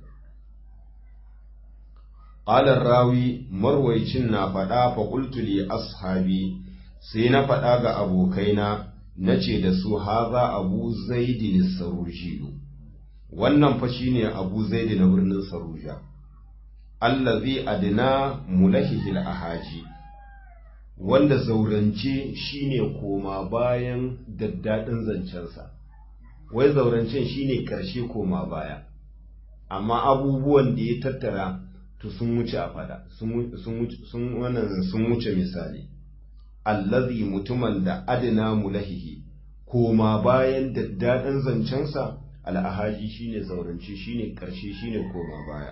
Ƙalar rawi marwaicin na faɗa fa li ashabi sai na faɗa ga abokaina na ce da su haza abu zaidin sarujiyu wannan fa shine Abu Zaid na birnin Saruja allazi adna mulahihil ahaji wanda zaurance shine koma bayan daddadin zancensa wai zaurancen shine karshe koma baya amma abubuwan da ya tattara to sun wuce a fada sun sun wannan sun wuce misali allazi mutumin da adna mulahihi koma bayan daddadin zancensa al'ahaji shine zaurance shine ƙarshe shine koma baya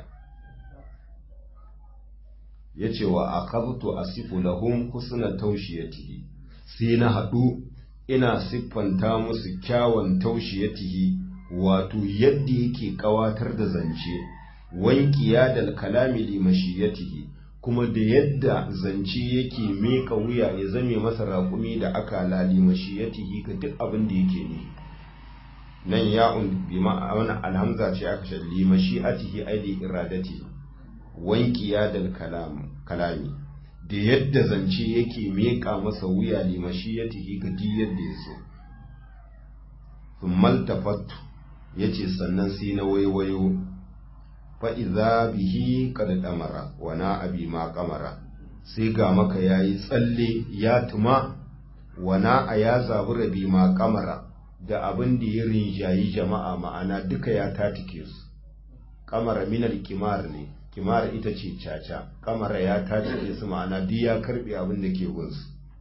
ya ce wa a kabtu a sifu lahum husna taushiyatihi sai na haɗu ina siffanta musu kyawun taushiyatihi wato yadda yake ƙawatar da zance wankiya da kalami limashiyatihi kuma da yadda zance yake meka wuya ya zame masa raƙumi da aka lalimashiyatihi ga duk abin da yake ne nan ya'un bi ma'ana alhamza ce aka shalli mashi'atihi aidi iradati wankiya dal kalam kalami da yadda zance yake meka masa wuya li mashiyatihi ga di yadda ya so thumma tafattu yace sannan sai na waiwayo fa idza bihi qad damara wa na abi ma qamara sai ga maka yayi tsalle ya tuma wa na aya zabura bi ma qamara da abin da ya rinjayi jama'a ma'ana duka ya tatike su kamara minal kimar ne kimar ita ce caca kamara ya tatike su ma'ana duk ya karbe abin da ke gunsu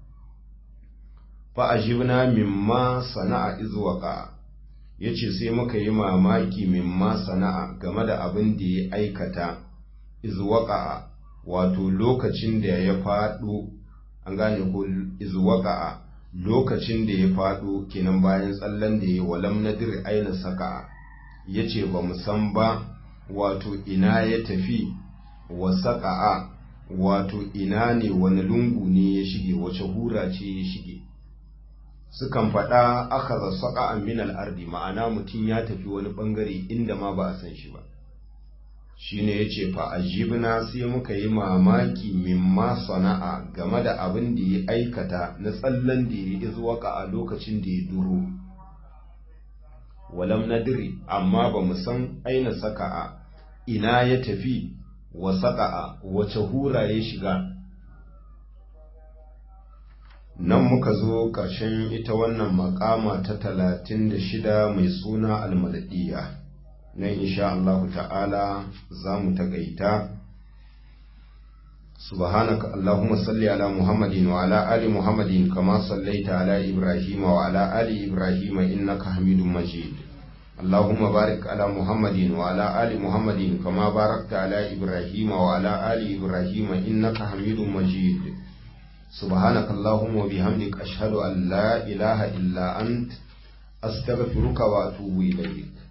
fa ajibna mimma sana'a izwaqa yace sai muka yi mamaki mimma sana'a game da abin da ya aikata izwaqa wato lokacin da ya faɗo an gane ko izwaqa lokacin da ya faɗo kenan bayan tsallan da ya walam nadir aina saka ya ce ba mu san ba wato ina ya tafi wa saka'a wato ina ne wani lungu ne ya shige wace hura ce ya shige sukan faɗa aka za saka min al'ardi ma'ana mutum ya tafi wani ɓangare inda ma ba a san shi ba shine yace fa ajibna sai muka yi mamaki mimma sana'a game da abin da ya aikata na tsallan da ya izwaka a lokacin da ya duro walam nadri amma ba mu san aina saka'a ina ya tafi wa saka'a wace hura ya shiga nan muka zo ƙarshen ita wannan makama ta talatin da shida mai suna almadadiya nan insha Allah ta'ala za mu taƙaita سبحانك اللهم صل على محمد وعلى آل محمد كما صليت على إبراهيم وعلى آل إبراهيم إنك حميد مجيد اللهم بارك على محمد وعلى آل محمد كما باركت على إبراهيم وعلى آل إبراهيم إنك حميد مجيد سبحانك اللهم وبحمدك أشهد أن لا إله إلا أنت أستغفرك وأتوب إليك